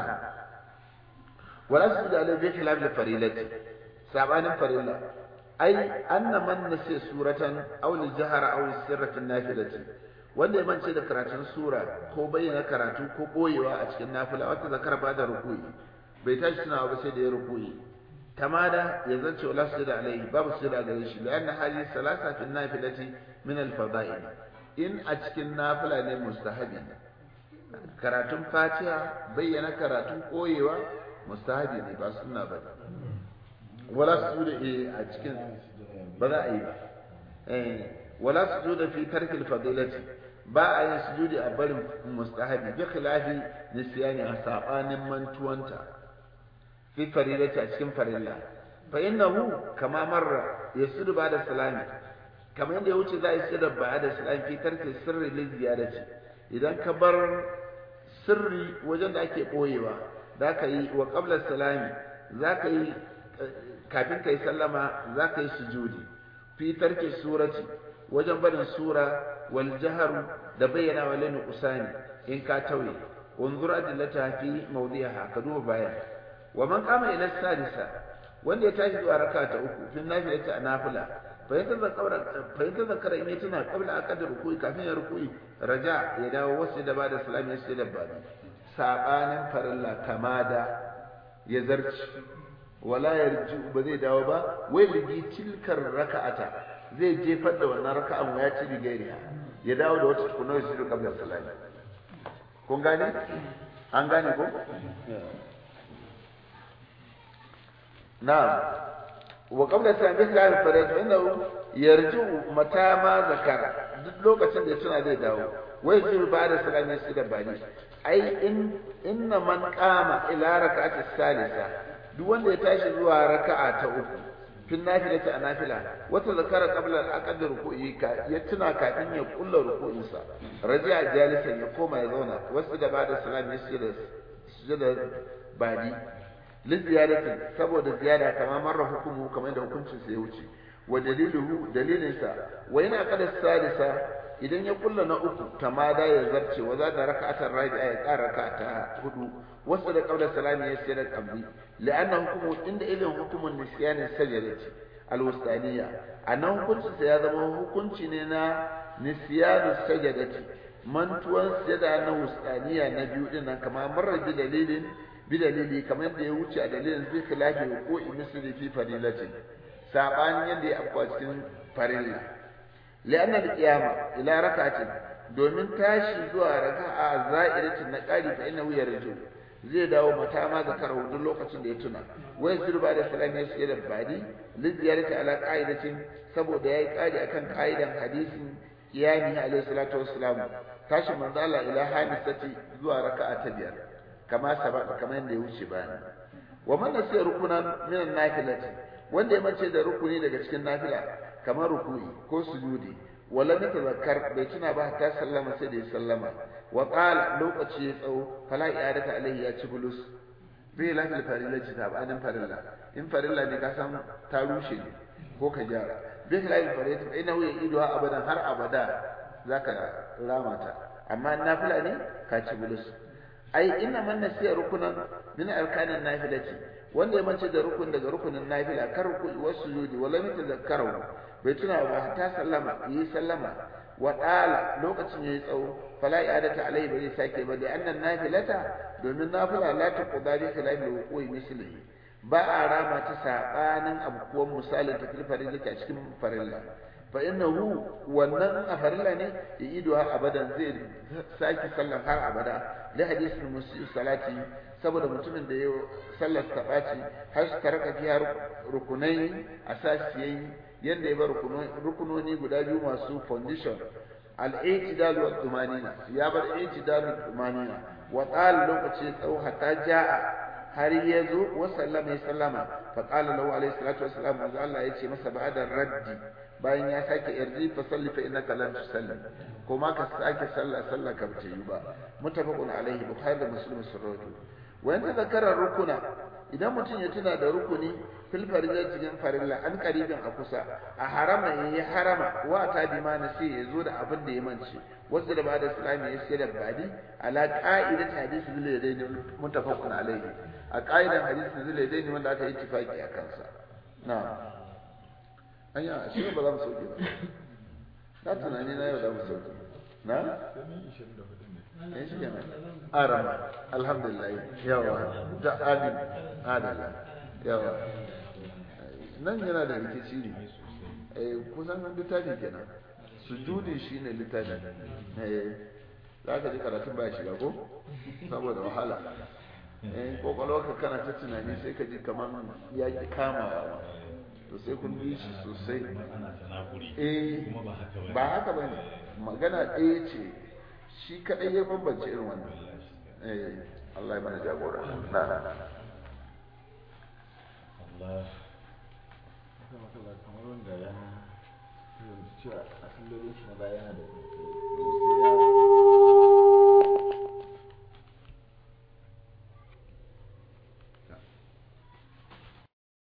wala su da alai khilaf da farilati sabanin farilla ai anna man nasi suratan aw li jahara aw sirratin nafilati wanda ya mance da karatun sura ko bayyana karatu ko boyewa a cikin nafila wata zakar ba da rukuyi bai tashi tunawa ba sai da ya rukuyi tamada ya zance wala su da alaihi babu su da gare shi lianna hali salasa fi nafilati min al fada'il in a cikin nafila ne mustahabi karatun fatiha bayyana karatun koyewa mustahabi ne ba sunna ba wala su da a cikin ba za a yi ba eh wala su da fi tarkil fadilati ba a yin sujudi a barin mustahabi bi khilafi nisyani a sabanin mantuwanta fi farilati a cikin farilla fa innahu kama marra yasudu ba da salami kamar yadda ya wuce za a yi sirri ba da salami fi tarki sirri li ziyarati idan ka bar sirri wajen da ake boyewa za ka yi wa qabla salami za ka yi kafin ka yi sallama za ka yi sujudi fi tarki surati wajen barin sura wal jaharu da bayyana wa lanu usani in ka tauye unzur adillata fi mawdiha ka duba baya wa man qama ila sadisa wanda ya tashi zuwa raka ta uku fin nafilati a nafila fa yanta zakara fa yanta zakara in tana qabla aqad ruku'i kafin ya ruku'i raja ya dawo wasu da bada salami sai da bada sabanin farilla tamada ya zarci wala yarji ba zai dawo ba wai ligi tilkar raka'ata zai jefar da wannan raka'an ya ci bigairiya ya dawo da wata tukunar shi da kabla salati kun gane an gane ko na'am wa qabla salati bi salati faraj innahu yarju mata ma zakara duk lokacin da ya tuna zai dawo wai jiru ba da salami su da bani ai in inna man qama ila rak'ati salisa duk wanda ya tashi zuwa raka'a ta uku fin nafilati a nafila wata zakara qabla al-aqd ruku'i ka ya tuna kafin ya kulla ruku'insa raji'a jalisan ya koma ya zauna wasu da bada salami su da sujada bani liziyadati saboda ziyada kamar marra hukumu kamar da hukuncin sa ya wuce wa daliluhu dalilinsa wa yana kada sadisa idan ya kulla na uku tamada ya zarce wa za da raka'atar rabi'a ya ƙara raka'ata hudu wasu da qabla salami ya sayar qabli la'anna hukumu inda ilin hukumun nisyan sajadati alwustaniya anan hukuncin sa ya zama hukunci ne na nisyan sajadati mantuwan sujada na wustaniya na biyu din nan kamar marar bi dalilin bi dalili kamar da ya wuce a dalilin zai khilafi ko misli fi fadilatin sabanin yadda ya afkuwa cikin farilla li'anna al-qiyama ila rak'atin domin tashi zuwa raka'a za'iratin na qari fa innahu yarju zai dawo mata ma zakara duk lokacin da ya tuna wai zurba da salami ya shiga da badi liziyarati ala qa'idatin saboda yayi qari akan qa'idan hadisin qiyami alayhi salatu wassalam tashi manzo Allah ila hadisati zuwa raka'a ta biyar kama sabaka kamar yadda ya wuce bayani wa man nasiya rukunan min an-nafilati wanda ya mace da rukuni daga cikin nafila kamar ruku'i ko sujudi wala ne tazakkar bai tuna ba ta sallama sai da ya sallama wa qala lokaci ya tsawo fala i'adata alaihi ya ci bulus bai lafi farilla ta ba anan farilla in farilla ne ka san ta rushe ne ko ka gyara bai lafi farilla ta ina wuya ido abadan har abada zaka rama ta amma nafila ne ka ci bulus ai inna man nasiya rukunan min arkanin nafilati wanda ya mace da rukun daga rukunin nafila kar rukui wasu yudi wala mita zakkarau bai tuna ba ta sallama yi sallama wa dala lokacin yayi tsawo fala i'adata alai bai sake ba da annan nafilata domin nafila la ta qudari khilafi wuqui mislihi ba a rama ta sabanin abubuwan misalin ta filfarin da a cikin farilla fa innahu wannan a farilla ne ya ido har abadan zai sake sallar har abada li hadisin musi salati saboda mutumin da ya sallar ta ɓaci har su taraka fiya rukunai a sashi yayi yadda ya bar rukunoni guda biyu masu foundation al-i'tidal wa tumanina ya bar i'tidal wa tumanina wa qala lokaci tsawo hatta jaa har ya zo wa sallama ya sallama fa qala lahu alayhi salatu wassalam manzo Allah ya ce masa ba'da raddi bayan ya sake irji fa salli fa innaka lam tusalli kuma ka sake sallah sallah ka bace yi ba mutafaqun alaihi bukhari da muslim sun rawaito wanda zakara rukuna idan mutum ya tuna da rukuni fil farilla cikin farilla an karibin a kusa a harama yayi harama wa ta bi ma na sai ya zo da abin da ya mance wasu da bada islami ya sai da badi ala qa'idat hadisi zulaydin mutafaqun alaihi a qa'idan hadisi zulaydin wanda aka yi tifaki a kansa na'am anya shi ba za mu sauke ba na tunani na yau za mu sauke na eh shi kenan arama alhamdulillah yawa da amin adala yawa nan yana da rikici ne eh kusan nan littafi kenan sujudi shine littafi eh za ka ji karatun ba shiga ko saboda wahala eh kokolwarka kana ta tunani sai ka ji kamar ya ki kamawa to sai kun bi shi sosai eh ba haka ba ne magana ɗaya ce shi kaɗai ya bambance irin wannan eh Allah ya mana jagora na na na Allah kamar wanda ya cewa a sallolin shi na baya yana da